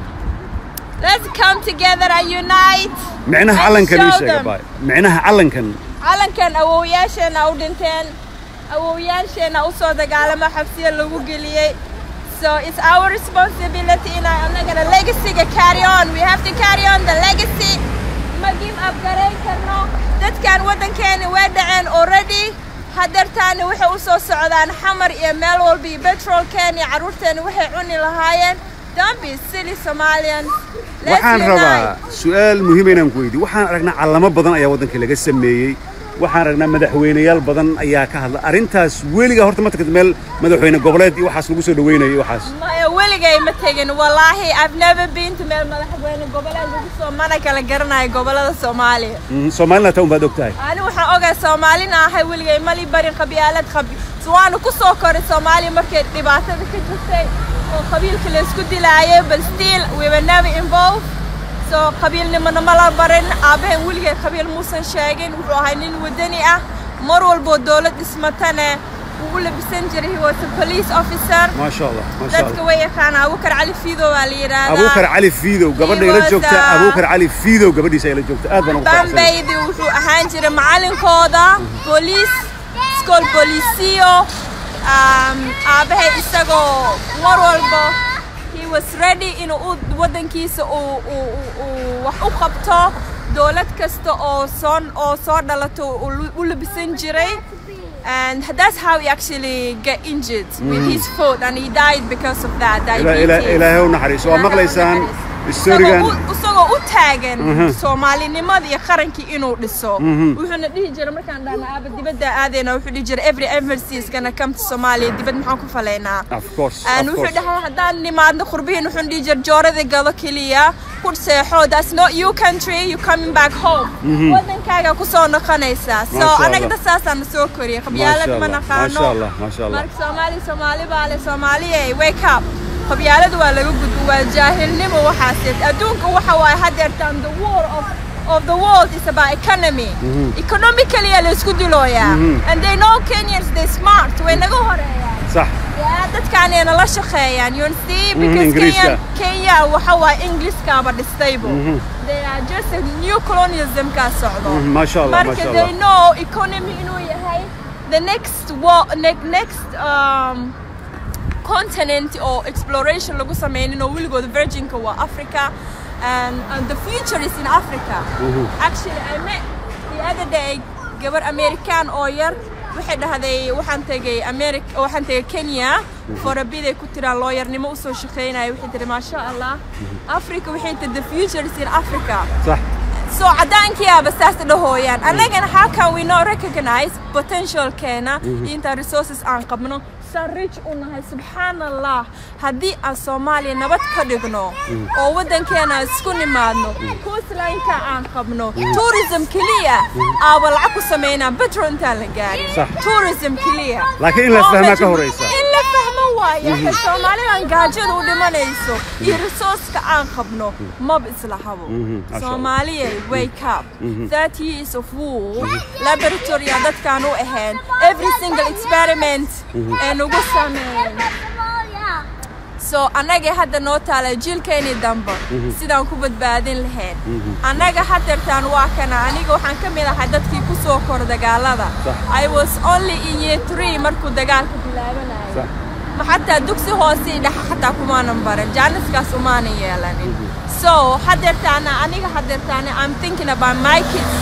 let's come together and unite micnaha and calankan ii show sheega them. baay micnaha calankan calankan awowyaasheena u dhinteen awowyaasheena u soo dagaalamo xabsiya lagu geliyey so it's our responsibility inaan annagana legacyga carry on we have to carry on the legacy ma give up garayn karno dadkan waddankeena waa dhaceen already hadeertaana waxay u soo socdaan xamar iyo meel walba iyo petrolkeena iyo carruurteena waxay cuni lahaayeen don't be silly somalians Let's waxaan unite. rabaa su'aal muhiim inaan ku weydiiyo waxaan aragnaa callamo badan ayaa waddanka laga sameeyey waxaan aragnaa madaxweyneyaal badan ayaa ka hadla arrintaas weligaa horta ma tagtid meel madaxweyne goboleed iyo waxaas lagu soo dhaweynayo iyo waxaas maya weligay ma tegin wallaahi i've never been to meel madaxweyne goboleed lagu soo mana kala garanayo gobolada soomaaliya Mhm, soomaalina taa unbaad og tahay ani waxaan ogahay soomaalina ahay weligay mali barin qabyaalad qabi waanu ku soo koray soomaaliya markay dhibaatada ka jirtay oo qabiilka la isku dilaayay but still we were never involved so qabiilnimana ma la barin aabbahen weligay qabiil muusan sheegin wuxuu ahay nin wadani ah mar walboo dowlad dhismatane wuu u labisan jiray he was a police officer maasha allah maasha dadka allah way yaqaanaa abukar cali fiido waa la yidhaahdaa abuukar cali fiidow gabadha ila was, joogta uh, abuukar cali fiidow gabadhiisa ila joogta aad baan ugu faraxsanahay bambaydi wuxuu ahaan jiray macalinkooda booliis iskool booliisiyo um, aabbahay isagoo mar walba he was ready inuu u- waddankiisa uu uu- uu- uu wax u qabto dowlad kasta oo soo oo soo dhalato uu lu- u labisan jiray and that's how he actually get injured with his foot and he died because of that Ila- ila- diabetes. ilaahay u naxariiso waa maqlaysaan isagoo historigan u- isagoo u taagan soomaalinimada iyo qarankii inuu dhiso wuxuuna dhihi jiray markaan dhahna aaba dibadda aadayna wuxuu dhihi jiray every embassy is gonna come to Somalia dibad maxaan ku falaynaa of course and of wuxuu course dhahay haddaan nimaadno qurbihiin wuxuu dhihi jiray joorada gado keliya ku seexo that's not your country you coming back home wadankaaga ku soo noqonaysaa so Masha Allah. anaga dasaasaan soo koriyay qabyaalad Masha ma Allah, naqaano Masha Allah, Masha Allah. marka soomaali soomaali baa le soomaaliye wake up qabyaaladu waa laga gudbo waa jaahilnimo waxaas adduunka waxa waaye hadeertaan the war of of the world is about economy economically la isku dilooyaa and they know Kenyans they smart way naga horeeyaan sax Yeah, dadkaanayna la shaqeeyaan you see because Ingiriiska. Kenya Kenya waxa waaye Englishkaaba dhistaybo they are just a new colonialism ka socdo Mhm, Masha Allah, marka Masha they Allah. know economy inuu yahay the next war ne- next um, continent oo exploration lagu sameynin oo weligood virginka waa Africa and, and the future is in Africa actually I met the other day gabar American oo yar waxay dhahday waxaan tegay America waxaan tegay Kenya for a bit ay ku tiraan looyarnimo usoo shaqeynaya waxay tiri maasha Allah Africa waxay tiri the future is in Africa sax so cadaankiyaaba saas dhahooyaan annagana how can we not recognize potentialkeena inta resources aan qabno saan rich u nahay subxaan allah haddii aan soomaaliya nabad ka dhigno oo waddankeena isku nimaadno coastlineka aan qabno tourism keliya aaba lacag ku samaynaa betro intaan la gaarin Sax. tourism keliya Laakiin in la Oo fahmaa ka majmu- horeysa. in la fahmo waaye waxay soomaalidan gaajada u dhimanayso iyo resourceka aan qabno maba isla habo masha Allah. Somalia, wake up. 30 years of war, laboratory aan dadkaan u ahayn, every single experiment ee nagu sameyn. So annaga hadda noo taala jiilkeeni dambe sidaan ku badbaadin lahayn. Annaga hadeertaan waa kana aniga waxaan ka mid ahay dadkii ku soo kor dagaalada. Sax. I was only in year 3 markuu dagaalka bilaabanayay. sax ma xataa dugsi hoose iyo dhexe xataa kumaanan baran jaaniskaas umaanan yeelanin so hadeertaana aniga hadeertaana i'm thinking about my kids si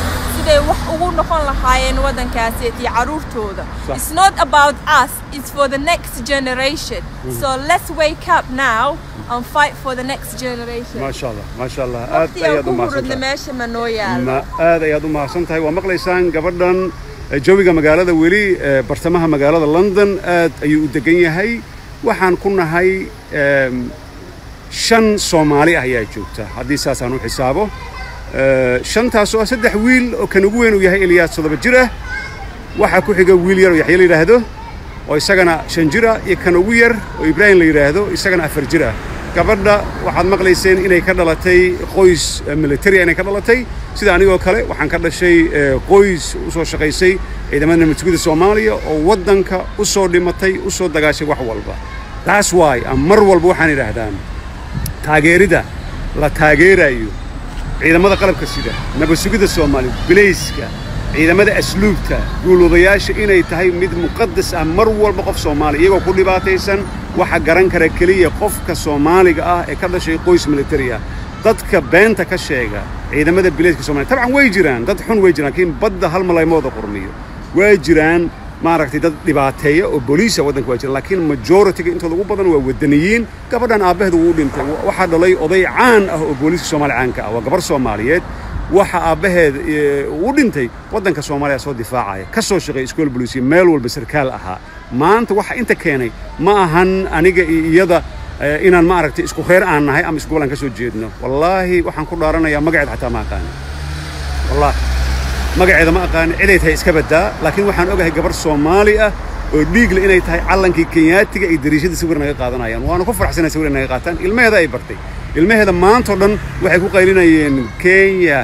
siday wax ugu noqon lahaayeen waddankaasi iyo carruurtooda Sax. it's not about us it's for the next generation so let's wake up now and fight for the next generation maasha allah maasha allah aad waqtigaan ayaad u ku mahadsan huradna tahay meesha ma noo yaalo ma aad ayaad u mahadsan tahay waa maqlaysaan gabadhan eh, jawiga magaalada weli eh, bartamaha magaalada london aad ayuu u degan yahay waxaan ku nahay em, shan soomaali ah ayaa joogta haddii saasaan u xisaabo Eh, shantaas oo ah saddex wiil oo kan ugu weyn uu yahay eliyaas toddoba jir ah waxaa ku xiga wiil yar oo yaxye la yidhaahdo oo isagana shan jir ah iyo kan ugu yar oo ibraahim la yidhaahdo isagana afar jir ah gabadha waxaad maqlayseen inay ka dhalatay qoys eh, military inay ka dhalatay sida anigoo kale waxaan ka dhashay eh, qoys u soo shaqaysay ciidamada nabadgelyada soomaaliya oo waddanka u soo dhimatay u soo dagaashay wax walba taas waay aan mar walba waxaan idhaahdaan taageerida la taageerayo ciidamada qalabka sida nabad sugidda soomaaliya bilayska ciidamada asluubta guuloodayaasha inay tahay mid muqadas ah mar walba qof soomaali iyagoo ku dhibaataysan waxa garan kara keliya qofka soomaaliga ah ee ka dhashay qoys military ah dadka beenta ka sheega ciidamada bilayska soomaaliya tabcan way jiraan dad xun way jiraan laakiin badda hal malaymooda qurmiyo way jiraan maaragtay dad dhibaateeya oo booliisa waddanka waa jira laakiin majority-ga intooda ugu badan waa wadaniyiin gabadhan aabbaheed wuu dhintay waxaa dhalay oday caan ah oo booliiska soomaaliya caanka ah waa gabar soomaaliyeed waxa aabbaheed eh, uu dhintay waddanka soomaaliya soo difaacaya ka soo shaqeey iskool booliisiya meel walba sarkaal ahaa maanta waxa inta keenay ma ahan aniga iyo iyada eh, inaan ma aragtay isku reer aan nahay ama isku gobolaan ka soo jeedno wallaahi waxaan ku dhaaranayaa magaceed xataa ma aqaani wallaahi magaceeda ma aqaan ciday tahay iska baddaa laakiin waxaan ogahay gabar soomaali ah oo dhiigle inay tahay callankii kenyaatiga ay dariishada sawir naga qaadanayaan waana ku faraxsanay sawir naga qaataan ilmaheeda ay bartay ilmaheeda maantao dhan waxay ku qaylinayeen kenya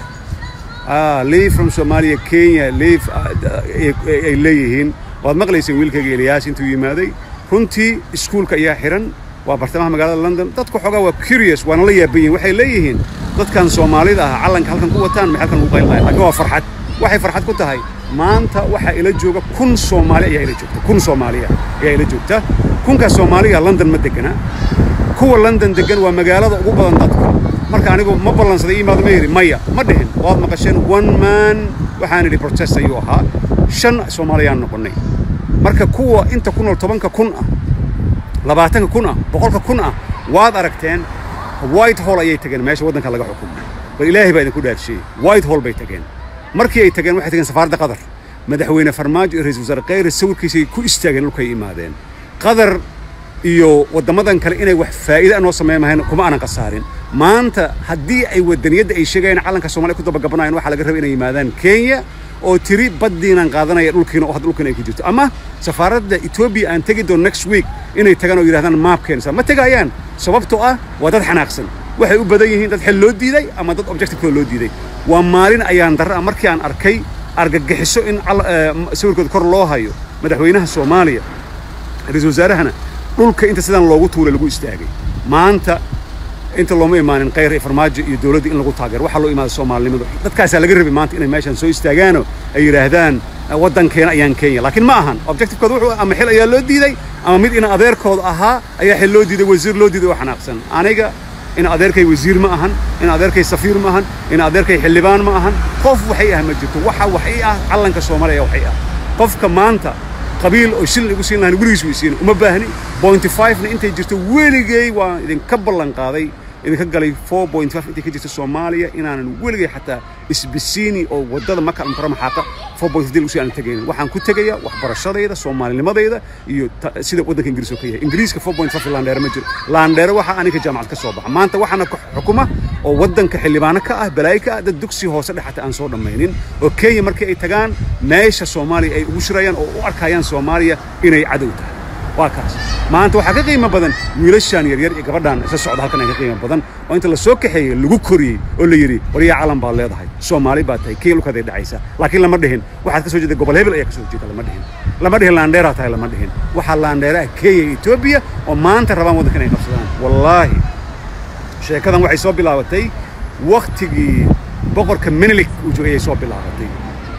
ah, leave from somalia kenya leave ah, d- ay ay leeyihiin waad maqlayseen wiilkayga eliyaas intuu yimaaday runtii iskuulka ayaa xiran waa bartamaha magaalada london dadku xoogaa waa curious waana la yaaban yihiin waxay leeyihiin dadkan soomaalida ah callanka halkan ku wataan maxay halkan ugu qaylinayaan laakiin waa farxad waxay farxad ku tahay maanta waxaa ila jooga kun soomaali ayaa ila joogta kun soomaaliya ayaa ila joogta kunkaas soomaaliya london ma degana kuwa london degan waa magaalada ugu badan dadka marka anigu ma ballansaday imaado ma yidhi maya ma dhihin waad maqasheen one man waxaan idhi protest ayuu ahaa shan soomaaliyaan noqonnay marka kuwa inta ku nool tobanka kun ah labaatanka kun ah boqolka kun ah waad aragteen white hall ayay tageen meesha waddanka laga xukumo bal ilaahay baa idinku dhaarshiyey white hall bay tageen markii ay tageen waxay tageen safaaradda qatar madaxweyne farmaajo iyo ra'iisul wasaare kheyre sawirkiisay ku istaageen dhulkay imaadeen qatar iyo waddamadan kale inay wax faa'iida noo sameyn mahayn kuma aanan khasaarin maanta haddii ay wadaniyadda ay sheegayaan calanka soomaaliya ku dabagabanayaan waxaa laga rabay inay yimaadaan kenya oo tiri baddiinaan qaadanaya dhulkiina oo hadda dhulkiina ay ku jirto ama safaaradda etoobiya aan tegi doon next week inay tagaan oo yidhahdaan maapkeensa ma tegayaan sababtoo ah waa dad xanaaqsan waxay u badan yihiin dad xel loo diiday ama dad objectivekooda loo diiday waa maalin ayaan darra ah markii aan arkay argagixiso in cal- eh, sawirkooda kor loo hayo madaxweynaha soomaaliya ra-iisul wasaarahana dhulka inta sidaan loogu tuulay lagu istaagay maanta inta looma imaanin kheyr iyo farmaajo iyo dowladda in lagu taageero waxaa loo imaada soomaalinimadu dadkaasaa laga rabay maanta inay meeshaan soo istaagaanoo ay yidhaahdaan waddankeena ayaan kenya laakiin ma ahan objectivekooda wuxuu ama xil ayaa loo diiday ama mid in adeerkooda ahaa ayaa xil loo diiday wasiir loo diiday oo xanaaqsan aniga in adeerkay wasiir ma ahan in adeerkay safiir ma ahan in adeerkay xildhibaan ma ahan qof waxay ah ma jirto waxa waxay ah calanka soomaaliya waxay ah qofka maanta qabiil oo shilin igu siin lahayn weligiis weysiin uma baahni bointy five-na intay jirto weligay waan idinka ballan qaaday idinka galay four point five intay ka jirto soomaaliya inaanan weligay xataa isbisiini oo waddada maka almukarama xaaqa four point fifteen usi aanan tegaynin waxaan ku tegayaa waxbarashadayda soomaalinimadayda iyo ta- sida waddanka ingiriis oo ka yahay ingiriiska four point five laandheere ma jiro laandheere waxaa aniga jaamacad ka soo baxa maanta waxaana ku xukuma oo waddanka xildhibaano ka ah balaayo ka ah dad dugsi hoose dhex xataa aan soo dhammaynin oo kenya markii ay tagaan meesha soomaaliya ay ugu shirayaan oo u arkayaan soomaaliya inay cadow tahay waa kaas maanta waxaa ka qiimo badan wiilashaan yaryar iyo gabadhaan isla socda halkan ay ka qiimo badan oo inta la soo kaxeeyey lagu koriyey oo la yidhi waryaa calan baad leedahay soomaali baad tahay kenya dhulkaaday dhacaysa laakiin lama dhihin waxaad ka soo jeeda gobol hebel ayaa ka soo jeeda lama dhihin lama dhihin laandheeraa tahay lama dhihin waxaa laandheeraha kenya iyo etoobiya oo maanta rabaan waddanka inay qabsadaan wallaahi sheekadan waxay soo bilaabatay wakhtigii boqorka menelik uu joogay ayay soo bilaabatay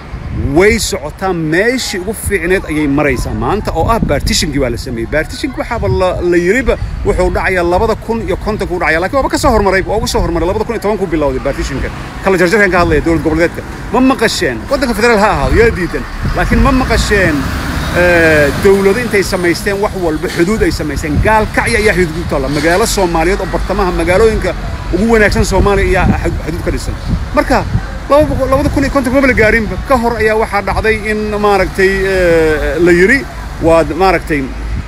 way socotaa meeshii ugu fiicneed ayay maraysaa maanta oo ah baartishinkii baa la sameeyey baartishinki waxaaba la la yiriba wuxuu dhacayaa labada kun iyo kontonka u dhacaya lakiin waaba ka soo hormaray waa ugu soo hormaray labada kun iyo tobanku bilowday baartishinka kala jarjarkan ka hadlaya dowlad goboleedka ma maqasheen waddanka federaal ha ahaado yaa diidan laakiin ma maqasheen dowlado intay samaysteen wax walba xuduud ay samaysteen gaalkacya ayaa xuduud ku taalla magaalo soomaaliyeed oo bartamaha magaalooyinka ugu wanaagsan soomaaliya ayaa xuduud ka dhisan marka labada kun iyo konton maba la gaarinba ka hor ayaa waxaa dhacday in maaragtay la yidhi waad maaragtay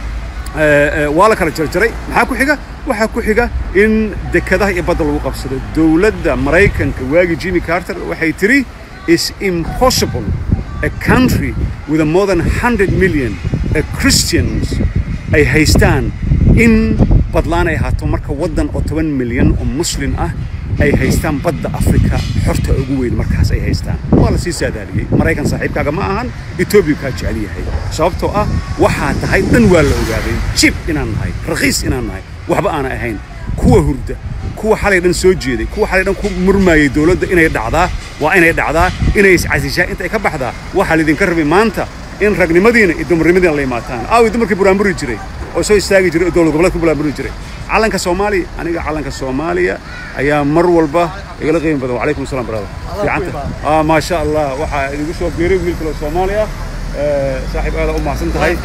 waa la kala jarjaray maxaa ku xiga waxaa ku xiga in dekadaha iyo badda lagu qabsado dowladda maraykanka waagii jimmy carter waxay tidhi is impossible a country with a more than 100 million uh, Christians ay haystaan in badlaan ay ahaato marka waddan oo toban milyan oo muslim ah ay haystaan badda afrika xorta ugu weyn markaas ay haystaan waa la sii saadaaliyey maraykan saaxiibkaaga ma ahan etoobiya kaa jecel yahay sababtoo ah waxaa tahay dhan waa la ogaaday jib inaan nahay rakhiis inaan nahay waxba aanay ahayn kuwa hurda kuwa xalay dhan soo jeeday kuwa xalay dhan ku murmaayay dowladda inay dhacdaa waa inay dhacdaa inay iscasishaa inta ay ka baxdaa waxaa laydinka rabay maanta in ragnimadiina iyo dumarnimadiina la imaataan aawi dumarkii buraanburi jiray oo soo istaagi jiray oo dowlad goboleedka buraanburi jiray calanka soomaaliya aniga calanka soomaaliya ayaa mar walba igala qiimi badan wacalaykum asalaam brada fiicanta ah maasha allah waxaa idigu soo biiray wiil kaloo soomaali ah saaxiib aada u mahadsan tahay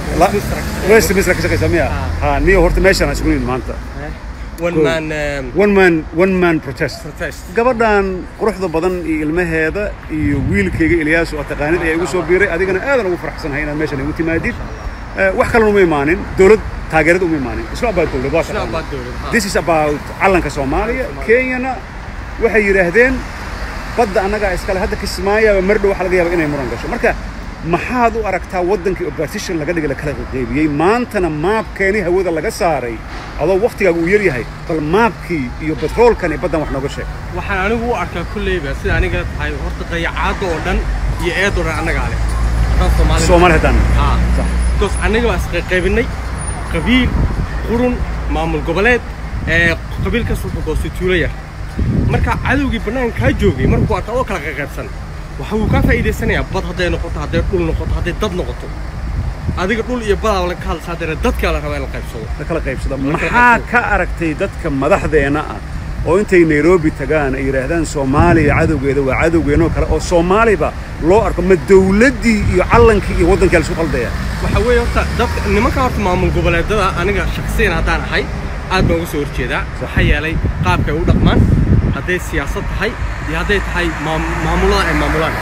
west misra ka shaqaysa miya ha niyo horta meeshaan aan isugu nimid maanta one man um, one man one man protest protest gabadhan quruxda badan iyo ilmaheeda iyo wiilkayga ilyaasu oo taqaanid ayaa igu soo biiray adigana aadan ugu faraxsanahay inaad meeshan igu timaadid wax kalena uma imaanin dowlad taageerad uma imaanin isla about dowlad waa It's not about dowlad, ha. this is about calanka soomaaliya kenyana waxay yidhaahdeen badda annagaa iskale hadda kismaayaaba mardhow waxaa laga yaaba inay muran gasho marka maxaad u aragtaa waddankii oo partition laga dhigay la kala qaybiyey maantana maabkeeni hawada laga saaray adoo waktigaaga uu yar yahay bal maabkii iyo batroolkan iyo baddan wax nooga sheeg waxaan anigu u arkaa kulleyba sida aniga tahay horta dayacaadda oo dhan iyo eed oo dhan annagaa leh haddaan Soomaali soomaali haddaan haa because annaga baa isqayqaybinay qabiil qurun maamul goboleed ee qabiil kas wuxuu goostay tuulo yar marka cadowgii bannaanka kaa joogay markuu arka oo kala qayqaybsan waxa uu kaa faa'iidaysanayaa bad hadday noqoto hadday dhul noqoto hadday dad noqoto adiga dhul iyo badaa la ka hadlaysa haddana dadkaa la rabaa in la qaybsado la kala qaybsada La kala maxaa qaybsado. ka aragtay dadka madaxdeena ah oo intay nairobi tagaan ay yidhaahdaan soomaaliya cadowgeeda waa cadowgeenoo kale oo soomaaliba loo arko ma dowladdii iyo callankii iyo waddankii la isku qaldaya waxa weeye horta dadka nimanka horta maamul goboleedada aniga shakhsiyan haddaan ahay aad baan uga soo horjeedaa waxaa yeelay qaabka ay u dhaqmaan hadday siyaasad tahay iyo hadday tahay maam- maamulada ay maamulaan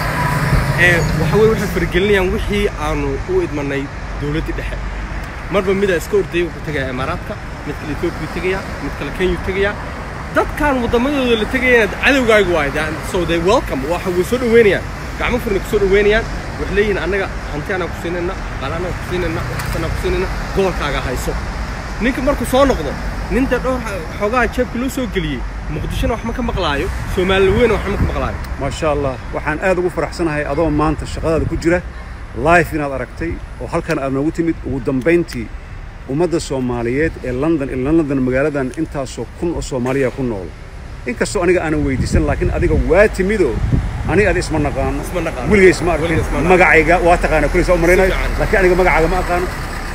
ee waxa weye waxay faragelinayaan wixii aanu u idmanay dowladdii dhexe marba midaa iska ordayay wuxuu tegayaa imaaraadka mid kale etoobiya tegaya mid kale kenya tegaya dadkan waddamadooda la tegayana cadowgaagu waay so they welcome waxa way soo dhaweynayaan gacmo furna ku soo dhaweynayaan waxay leeyihiin annaga hanti anaa ku siinayna qaal anaa ku siinayna waxkas anaa ku siinayna gobolkaaga hayso ninka markuu soo noqdo ninta dhowr xoogaha jeebka loo soo geliyey muqdishona wax ma ka maqlaayo soomaali weyna wax ma ka maqlaayo maasha allah waxaan aad ugu faraxsanahay adoo maanta shaqadaada ku jira life inaad aragtay oo halkan aad noogu timid ugu dambayntii ummadda soomaaliyeed ee london ilaa london magaaladan intaasoo kun oo soomaaliya ku nool inkastoo aniga aanan weydiisan laakiin adiga waa timidoo aniga adi isma naqaano Isma naqaano. weliga isma arkin Weliga isma naqaano. magacayga waa taqaana kulaysa u maraynayo Si fiican. laakiin aniga magacaaga ma aqaano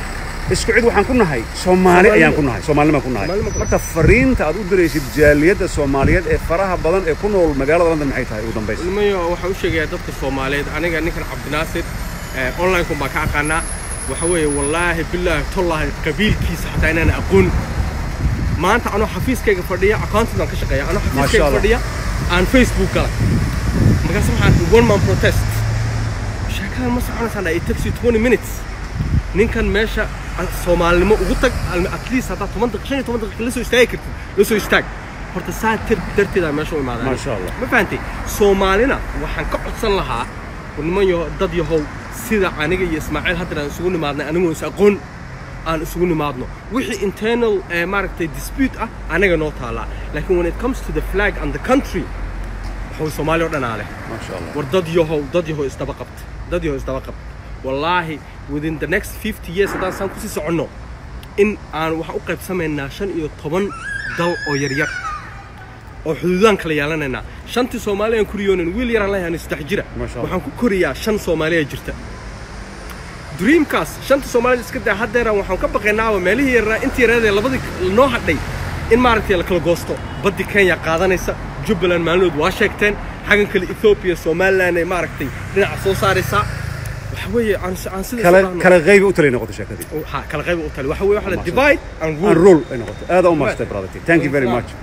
isku cid waxaan ku nahay soomaali ayaan ku nahay soomaalinimaan ku nahay Soomaalinimaan ku nahay. marka fariinta aad u diraysid jaaliyadda soomaaliyeed ee faraha badan ee ku nool magaalada london maxay tahay ugu dambaysa ilmayo waxaan u sheegayaa dadka soomaaliyeed aniga ninkan cabdinaasir eh, online-kun baan ka aqaanaa waxa weeye wallaahi bilaahi tollaahi qabiilkiisa xataa inaan aqoon maanta anoo xafiiskayga fadhiya accountant baan ka shaqeeya anoo Masha xafiiskayga Allah. fadhiya aan facebook galay markaas waxaan arkay one man protest sheekadan ma soconaysaan dha it takes you 20 minutes ninkan meesha a- soomaalinimo ugu tag al- at least haddaad toban daqiiq shan iyo toban daqiiq la soo istaagi kartid la soo istaag horta saa tir darteedaa meesha u imaadaan Masha Allah. ma fahantay soomaalina waxaan ka codsan lahaa niman yaho dad yahow sida aniga iyo ismaaciil haddan aan isugu nimaadnay anigoo is aqoon aan isugu nimaadno wixii internal eh, maaragtay dispute ah anaga noo taalaa laakiin when it comes to the flag and the country waxuu soomaali oo dhanaa leh maasha allah war dad yahow dad yahow isdaba qabta dad yahow isdaba qabta wallaahi within the next 50 years haddaan saan kusii soconno in aan waxaan u qaybsamaynaa shan iyo toban dal oo yaryar oo xuduudaan kala yeelanaynaa shantii soomaali aan kuriyoonin wiil yaraan leeyahay ani saddex jira Ma sha Allah. waxaan ku koriyaa shan soomaaliya jirta dreamkaas shanta soomaalida iska daa haddeeraan waxaan ka baqaynaaba meelihii yaraa intii yareedee labadii noo hadhay in maaragtay la kala goosto baddi kenya qaadanaysa jubbaland maalinood waa sheegteen xaggan kale ethoobiya somaliland ay maaragtay dhinaca soo saaraysaa waxa weeye aan aan sida kala isu kala qayb u talay noqoto sheekadii ha kala qayb u tali waxa weeye waxa la divide and and rule rule ay noqoto aad u maastay brother thank you very much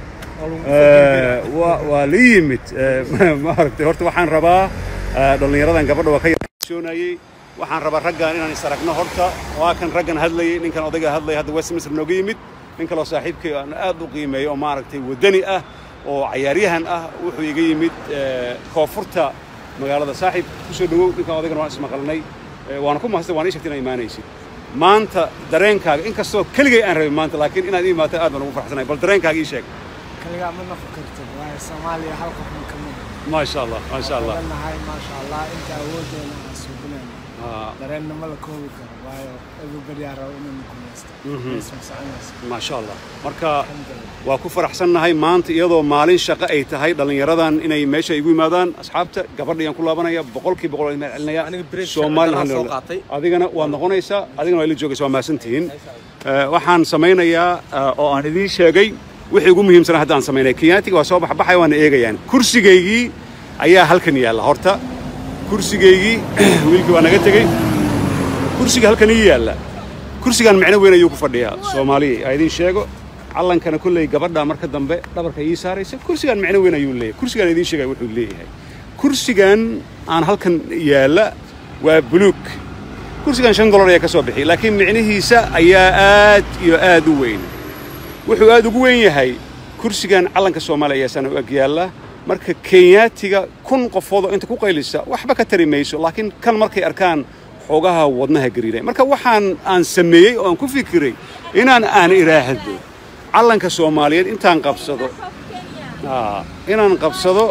Eh, waa waa la yimid Eh, maaragtay horta waxaan rabaa eh, dhallinyaradan gabadha waa ka yarsoonayey waxaan rabaa raggan inaan is aragno horta waa kan raggan hadlayay ninkan odayga hadlaya hadda westminster nooga yimid nin kaloo saaxiibkay aan aad u qiimeeyo oo maaragtay waddani ah oo cayaaryahan ah wuxuu iga yimid eh, koonfurta magaalada saaxiib kusoo dhowow ninkan odaygana waan ismaqalnay Eh, waana ku mahadsan waan ii sheegtay inaa imaanaysid maanta dareenkaaga inkastoo keligay aan rabin maanta laakiin inaad ii imaato aad baan ugu farxsanahay bal dareenkaaga ii sheeg kaligaa ma noqon kartid waayo soomaaliya hal qof ma ka mid ما شاء الله ما شاء الله nahay maasha allah inta awooddeena aan suuginayno آه dareenna ma la koobi karo waayo everybody aa raba inuu gumaysto isma soconayso ما شاء الله marka alxamdulillah waa ku faraxsannahay maanta iyadoo maalin shaqo ay tahay dhallinyaradan inay meesha igu yimaadaan asxaabta gabadhayaan ku laabanaya boqolkii boqol aan celinaya Aniga break Soomaali shaqadaan soo alhamdulillah. qaatay. adigana waad noqonaysaa adigana waa ila joogaysa waa mahadsantihiin Eh, waxaan samaynayaa eh, oo aan idiin sheegay wixii ugu muhiimsanaa hadda aan samaynay kenyaatiga waa soo baxbaxaya waana eegayaan kursigaygii ayaa halkan yaalla horta kursigaygii wiilkii waa naga tegey kursiga halkan ii yaalla kursigan micno weyn ayuu ku fadhiyaa soomaaliya aa idiin sheego callankana kolley gabadha marka dambe dhabarka ii saaraysa kursigan micno weyn ayuu leeyahay kursigan idiin sheegaya wuxuu leeyahay kursigan aan halkan yaalla waa buluug kursigan shan dolar ayaa ka soo bixi laakiin micnihiisa ayaa aad iyo aad u weyn wuxuu aad ugu weyn yahay kursigan calanka soomaaliya ayaa sana u ag yaalla marka kenyaatiga kun qofood oo inta ku qaylisa waxba ka tari mayso laakiin kan markay arkaan xoogaha wadnaha gariiray marka waxaan aan sameeyey oo aan ku fikiray inaan aan idhaahdo calanka soomaaliyeed intaan qabsado Aa, inaan qabsado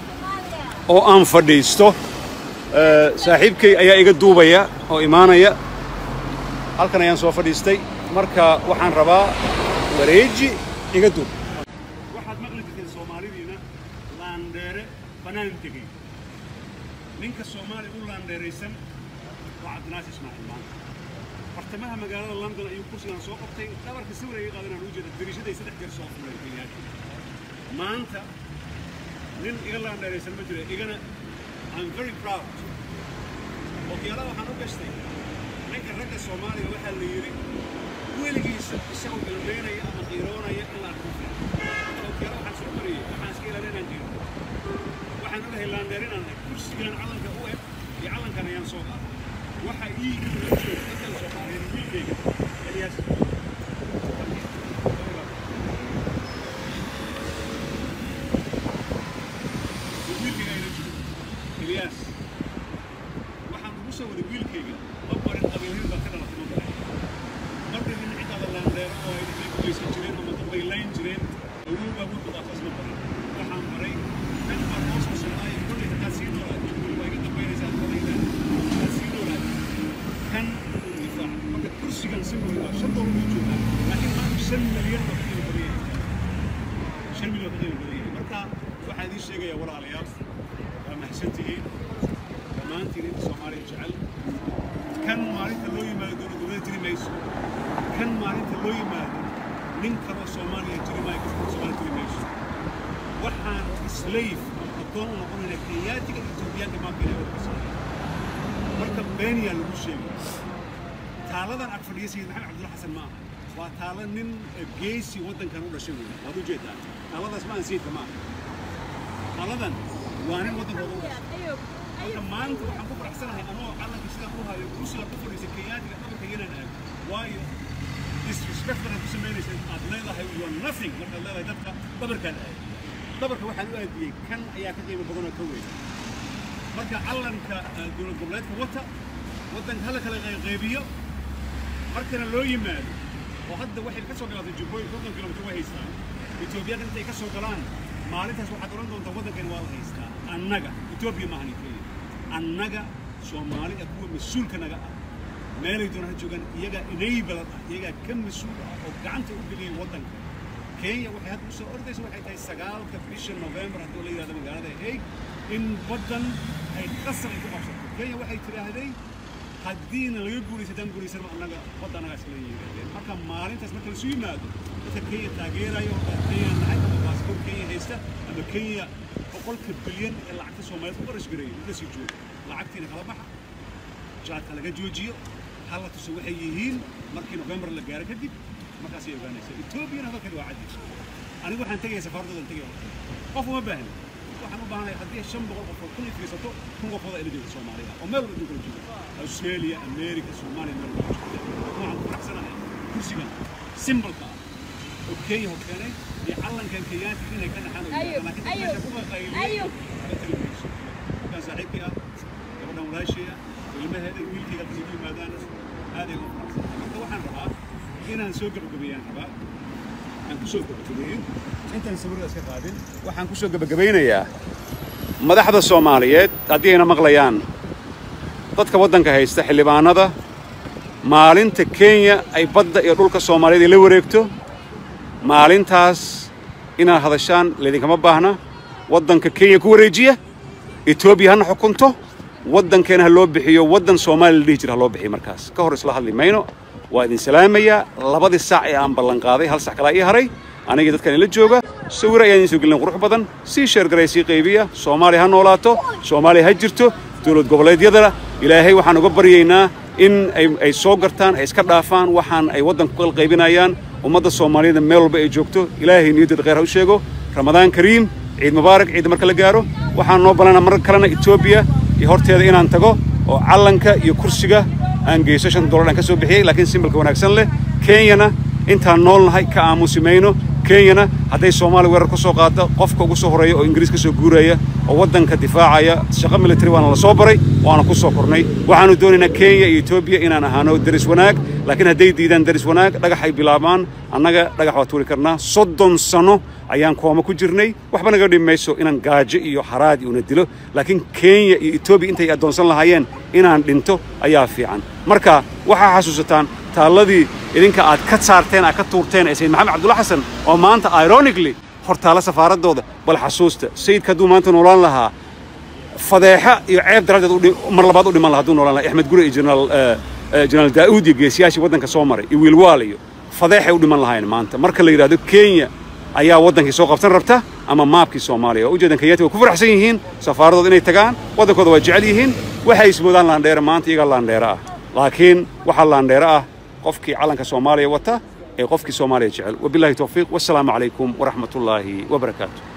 oo aan fadhiisto eh, saaxiibkay ayaa iga duubaya oo imaanaya halkan ayaan soo fadhiistay marka waxaan rabaa wareeji iga duub waxaad maqli jirteen soomaalidiina laandheere bannaan tegey ninka soomaali u laandheeraysan waa cabdinaasi ismaaciil maanta bartamaha magaalada london ayuu kursigan soo qabtay dhabarka sawir iga qaadanaan u jeeda dariishaday saddex jeer soo fuleen kenyaati maanta nin iga laandheeraysan ma jiro igana I'm very proud okiyaala waxaan u gashtay ninka ragga soomaaliga waxaa la yidhi weligiisa isagoo ilmeynaya ama qiiroonaya in la arko okiyaala waxaan soo mariyey waxaan iska ilaalin inaan jiro waxaan ogahay laandheer inaan ahay kursigan calanka u eg iyo calankan ayaan soo qaaday waxa ii joog intaan soo qaaday wiilkayga eliyaas wiilkayga ayna jiro eliyaas waxaan ugu soo waday wiilkayga ma barin qabiilhin baa ka dhalatay ma barin marka nin cidaada laandheero oo ay dhaqay gumaysan jireen ama dad bay layn jireen awow baa wuxuu qaataas ma barin waxaan baray nin baa noo soo socdaay kolley haddaad sii noolaato waa iga dambaynaysaa kolayda haddaad sii noolaato kan uu difaac marka kursigan si weyn waa shan doolar buu joogaa laakiin maanta shan milyan baa ka qiimo badan yahay shan milyan baa ka qiimo badan yahay marka waxaa idiin sheegayaa walaalayaal waa mahadsantihiin dhammaantiin inta soomaaliya jecel kan maalinta loo yimaado dowlad dowlada jiri mayso kan maalinta loo yimaado nin kaloo soomaaliya jiri maayo qof kaloo soomaaliya jiri mayso waxaan slave ama addoon u noqonayna kenyaatiga etoobiyaanka maanta inay warkasa marka beeniyaa lagu sheegay taaladan ag fadhiya sayid maxamed cabdulla xasan ma aha waa taalo nin geesi waddankan u dhashay weeye waad u jeedaa taaladaas ma aan sayidka ma aha taaladan waa nin waddankooda u dhashay marka maanta waxaan ku faraxsanahay anoo calanka sidaan u hayo kursiga ku fadhiisa kenyaatiga dhabarka inaan aago waayo disrespect banaad ku samaynaysa aad leedahay you are nothing markaad leedahay dadka dhabarkaan aago dhabarka waxaan u aadiyey kan ayaa ka qiimo badanoo ka weyn marka calanka eh, dowlad goboleedka wata waddanka hala kala qaybiyo markana loo yimaado oo hadda waxay ka soo galatay jubbooyin konton kilomitir way haystaan etoobiyada intay ka soo galaan maalintaas waxaad odhan doontaa waddankan waa la haystaa annaga etoobiya maahan keliya annaga soomaalida kuwa mas-uulka naga ah meelay doonaan ha joogaan iyagaa enabler ah iyagaa ka mas-uul ah oo gacanta u geliyay waddanka kenya waxay hadda usoo ordaysa waxay tahay sagaalka bisha november haddii la yidhahdo magaalada hague in baddan ay qasar ay ku qabsato kenya waxay tidhaahday haddiina laga guulaysa haddaan guulaysan annaga badda annagaa isla yidhahdeen marka maalintaas marka lasu yimaado dadka kenya taageerayo oo kenya nahay ama baasboor kenya haysta ama kenya boqolka bilyan ee lacagta soomaaliyeed ku qarashgareeyay inta sii jooga lacagtiina kala baxa jaadka laga joojiyo hal la tuso waxay yihiin markii november la gaaro kadib markaasay ogaanaysa etoobiyana hadalkeeda waa caddi anigu waxaan tegaya safaaradoodan tegaya qof uma baahni waxaan u baahanahay haddii shan boqol qof oo kun i fiirsato kun qofooda ila joogta soomaaliya oo meel walba kala jooga australia america soomaaliya meel walba jooga waxaan ku faraxsanahay kursigan simbolka ah oo kenya hor keenay iyo calankan kenyaanka inay ka dhaxaan oo laakiin meesha ku qaqayliyay ka tagi mayso markaan saaxiibkii ah gabadhan walaashii ah ilmaheeda wiilkayga hadda igu yimaadaan aaday ugu faraxsanahay marka waxaan rabaa inaan soo gabagabeeyaan rabaa aan ku soo gabagabeeyo intaan sawirada iska qaadin waxaan ku soo gabagabaynayaa madaxda soomaaliyeed haddii ayna maqlayaan dadka waddanka haysta xildhibaanada maalinta kenya ay badda iyo dhulka soomaaliyeed ay la wareegto maalintaas inaad hadashaan laydinkama baahna waddanka kenya ku wareejiya etoobiya hana xukunto waddankeena ha loo bixiyo waddan soomaaliya la dhihi jira ha loo bixiyo markaas ka hor isla hadli mayno waa idin salaamayaa labadii saac ee aan ballanqaaday hal sac kalaa ii haray anigii dadkan ila jooga sawir ayaan idiin soo gelin qurux badan sii sheergaray sii qaybiya soomaaliya ha noolaato soomaaliya ha jirto dowlad goboleedyadana ilaahay waxaan uga baryaynaa in ay, ay soo gartaan ay iska dhaafaan waxaan ay waddanka ku qalqaybinayaan ummadda soomaaliyeedna meel walba ay joogto ilaahay niyaddeeda khayr ha u sheego ramadaan kariim ciid mubaarak ciidda marka la gaaro waxaan noo ballanaa mar kalena etoobiya iyo horteeda inaan tago oo callanka iyo kursiga aan geyso shan dollar aan ka soo bixiyey laakiin simbolka wanaagsan leh kenyana intaan nool nahay ka aamusi mayno kenyana hadday soomaaliya weerar ku soo qaado qofka ugu soo horeeya oo ingiriis ka soo guuraya oo waddanka difaacaya shaqo military waana la soo baray waana ku soo kornay waxaanu doonaynaa kenya iyo etoobiya inaan ahaano deris wanaag laakiin hadday diidaan deris wanaag dhagaxay bilaabaan annaga dhagax waa tuuri karnaa soddon sano ayaan kooma ku jirnay waxba naga dhimi mayso inaan gaajo iyo haraadi una dilo laakiin kenya iyo etoobiya intay addoonsan lahaayeen inaan dhinto ayaa fiican marka waxaa xasuusataan taalladii idinka aad ka saarteen aad ka tuurteen ee sayid maxamed cabdulla xasan oo maanta ironically hortaalla safaaraddooda bal xasuusta sayidka hadduu maanta noolaan lahaa fadeexa iyo ceeb daraaddeed u dhi- mar labaad u dhiman lahaa hadduu noolaan lahaa axmed gure iyo jenaraal eh, eh, jenaraal daa'uud iyo geesiyaashii waddanka soo maray iyo wiilwaal iyo fadeexay u dhiman lahayn maanta marka la yidhaahdo kenya ayaa waddankii soo qabsan rabta ama maabkii soomaaliya oo ujeedan kenyaati way ku faraxsan yihiin safaaradooda inay tagaan waddankooda waa jecel yihiin waxay ismoodaan laandheere maanta iyagaa laandheere ah laakiin waxaa laandheere ah qofkii calanka soomaaliya wata ee qofkii soomaaliya jecel wabillahi towfiiq wassalaamu calaykum waraxmatullaahi wabarakaatu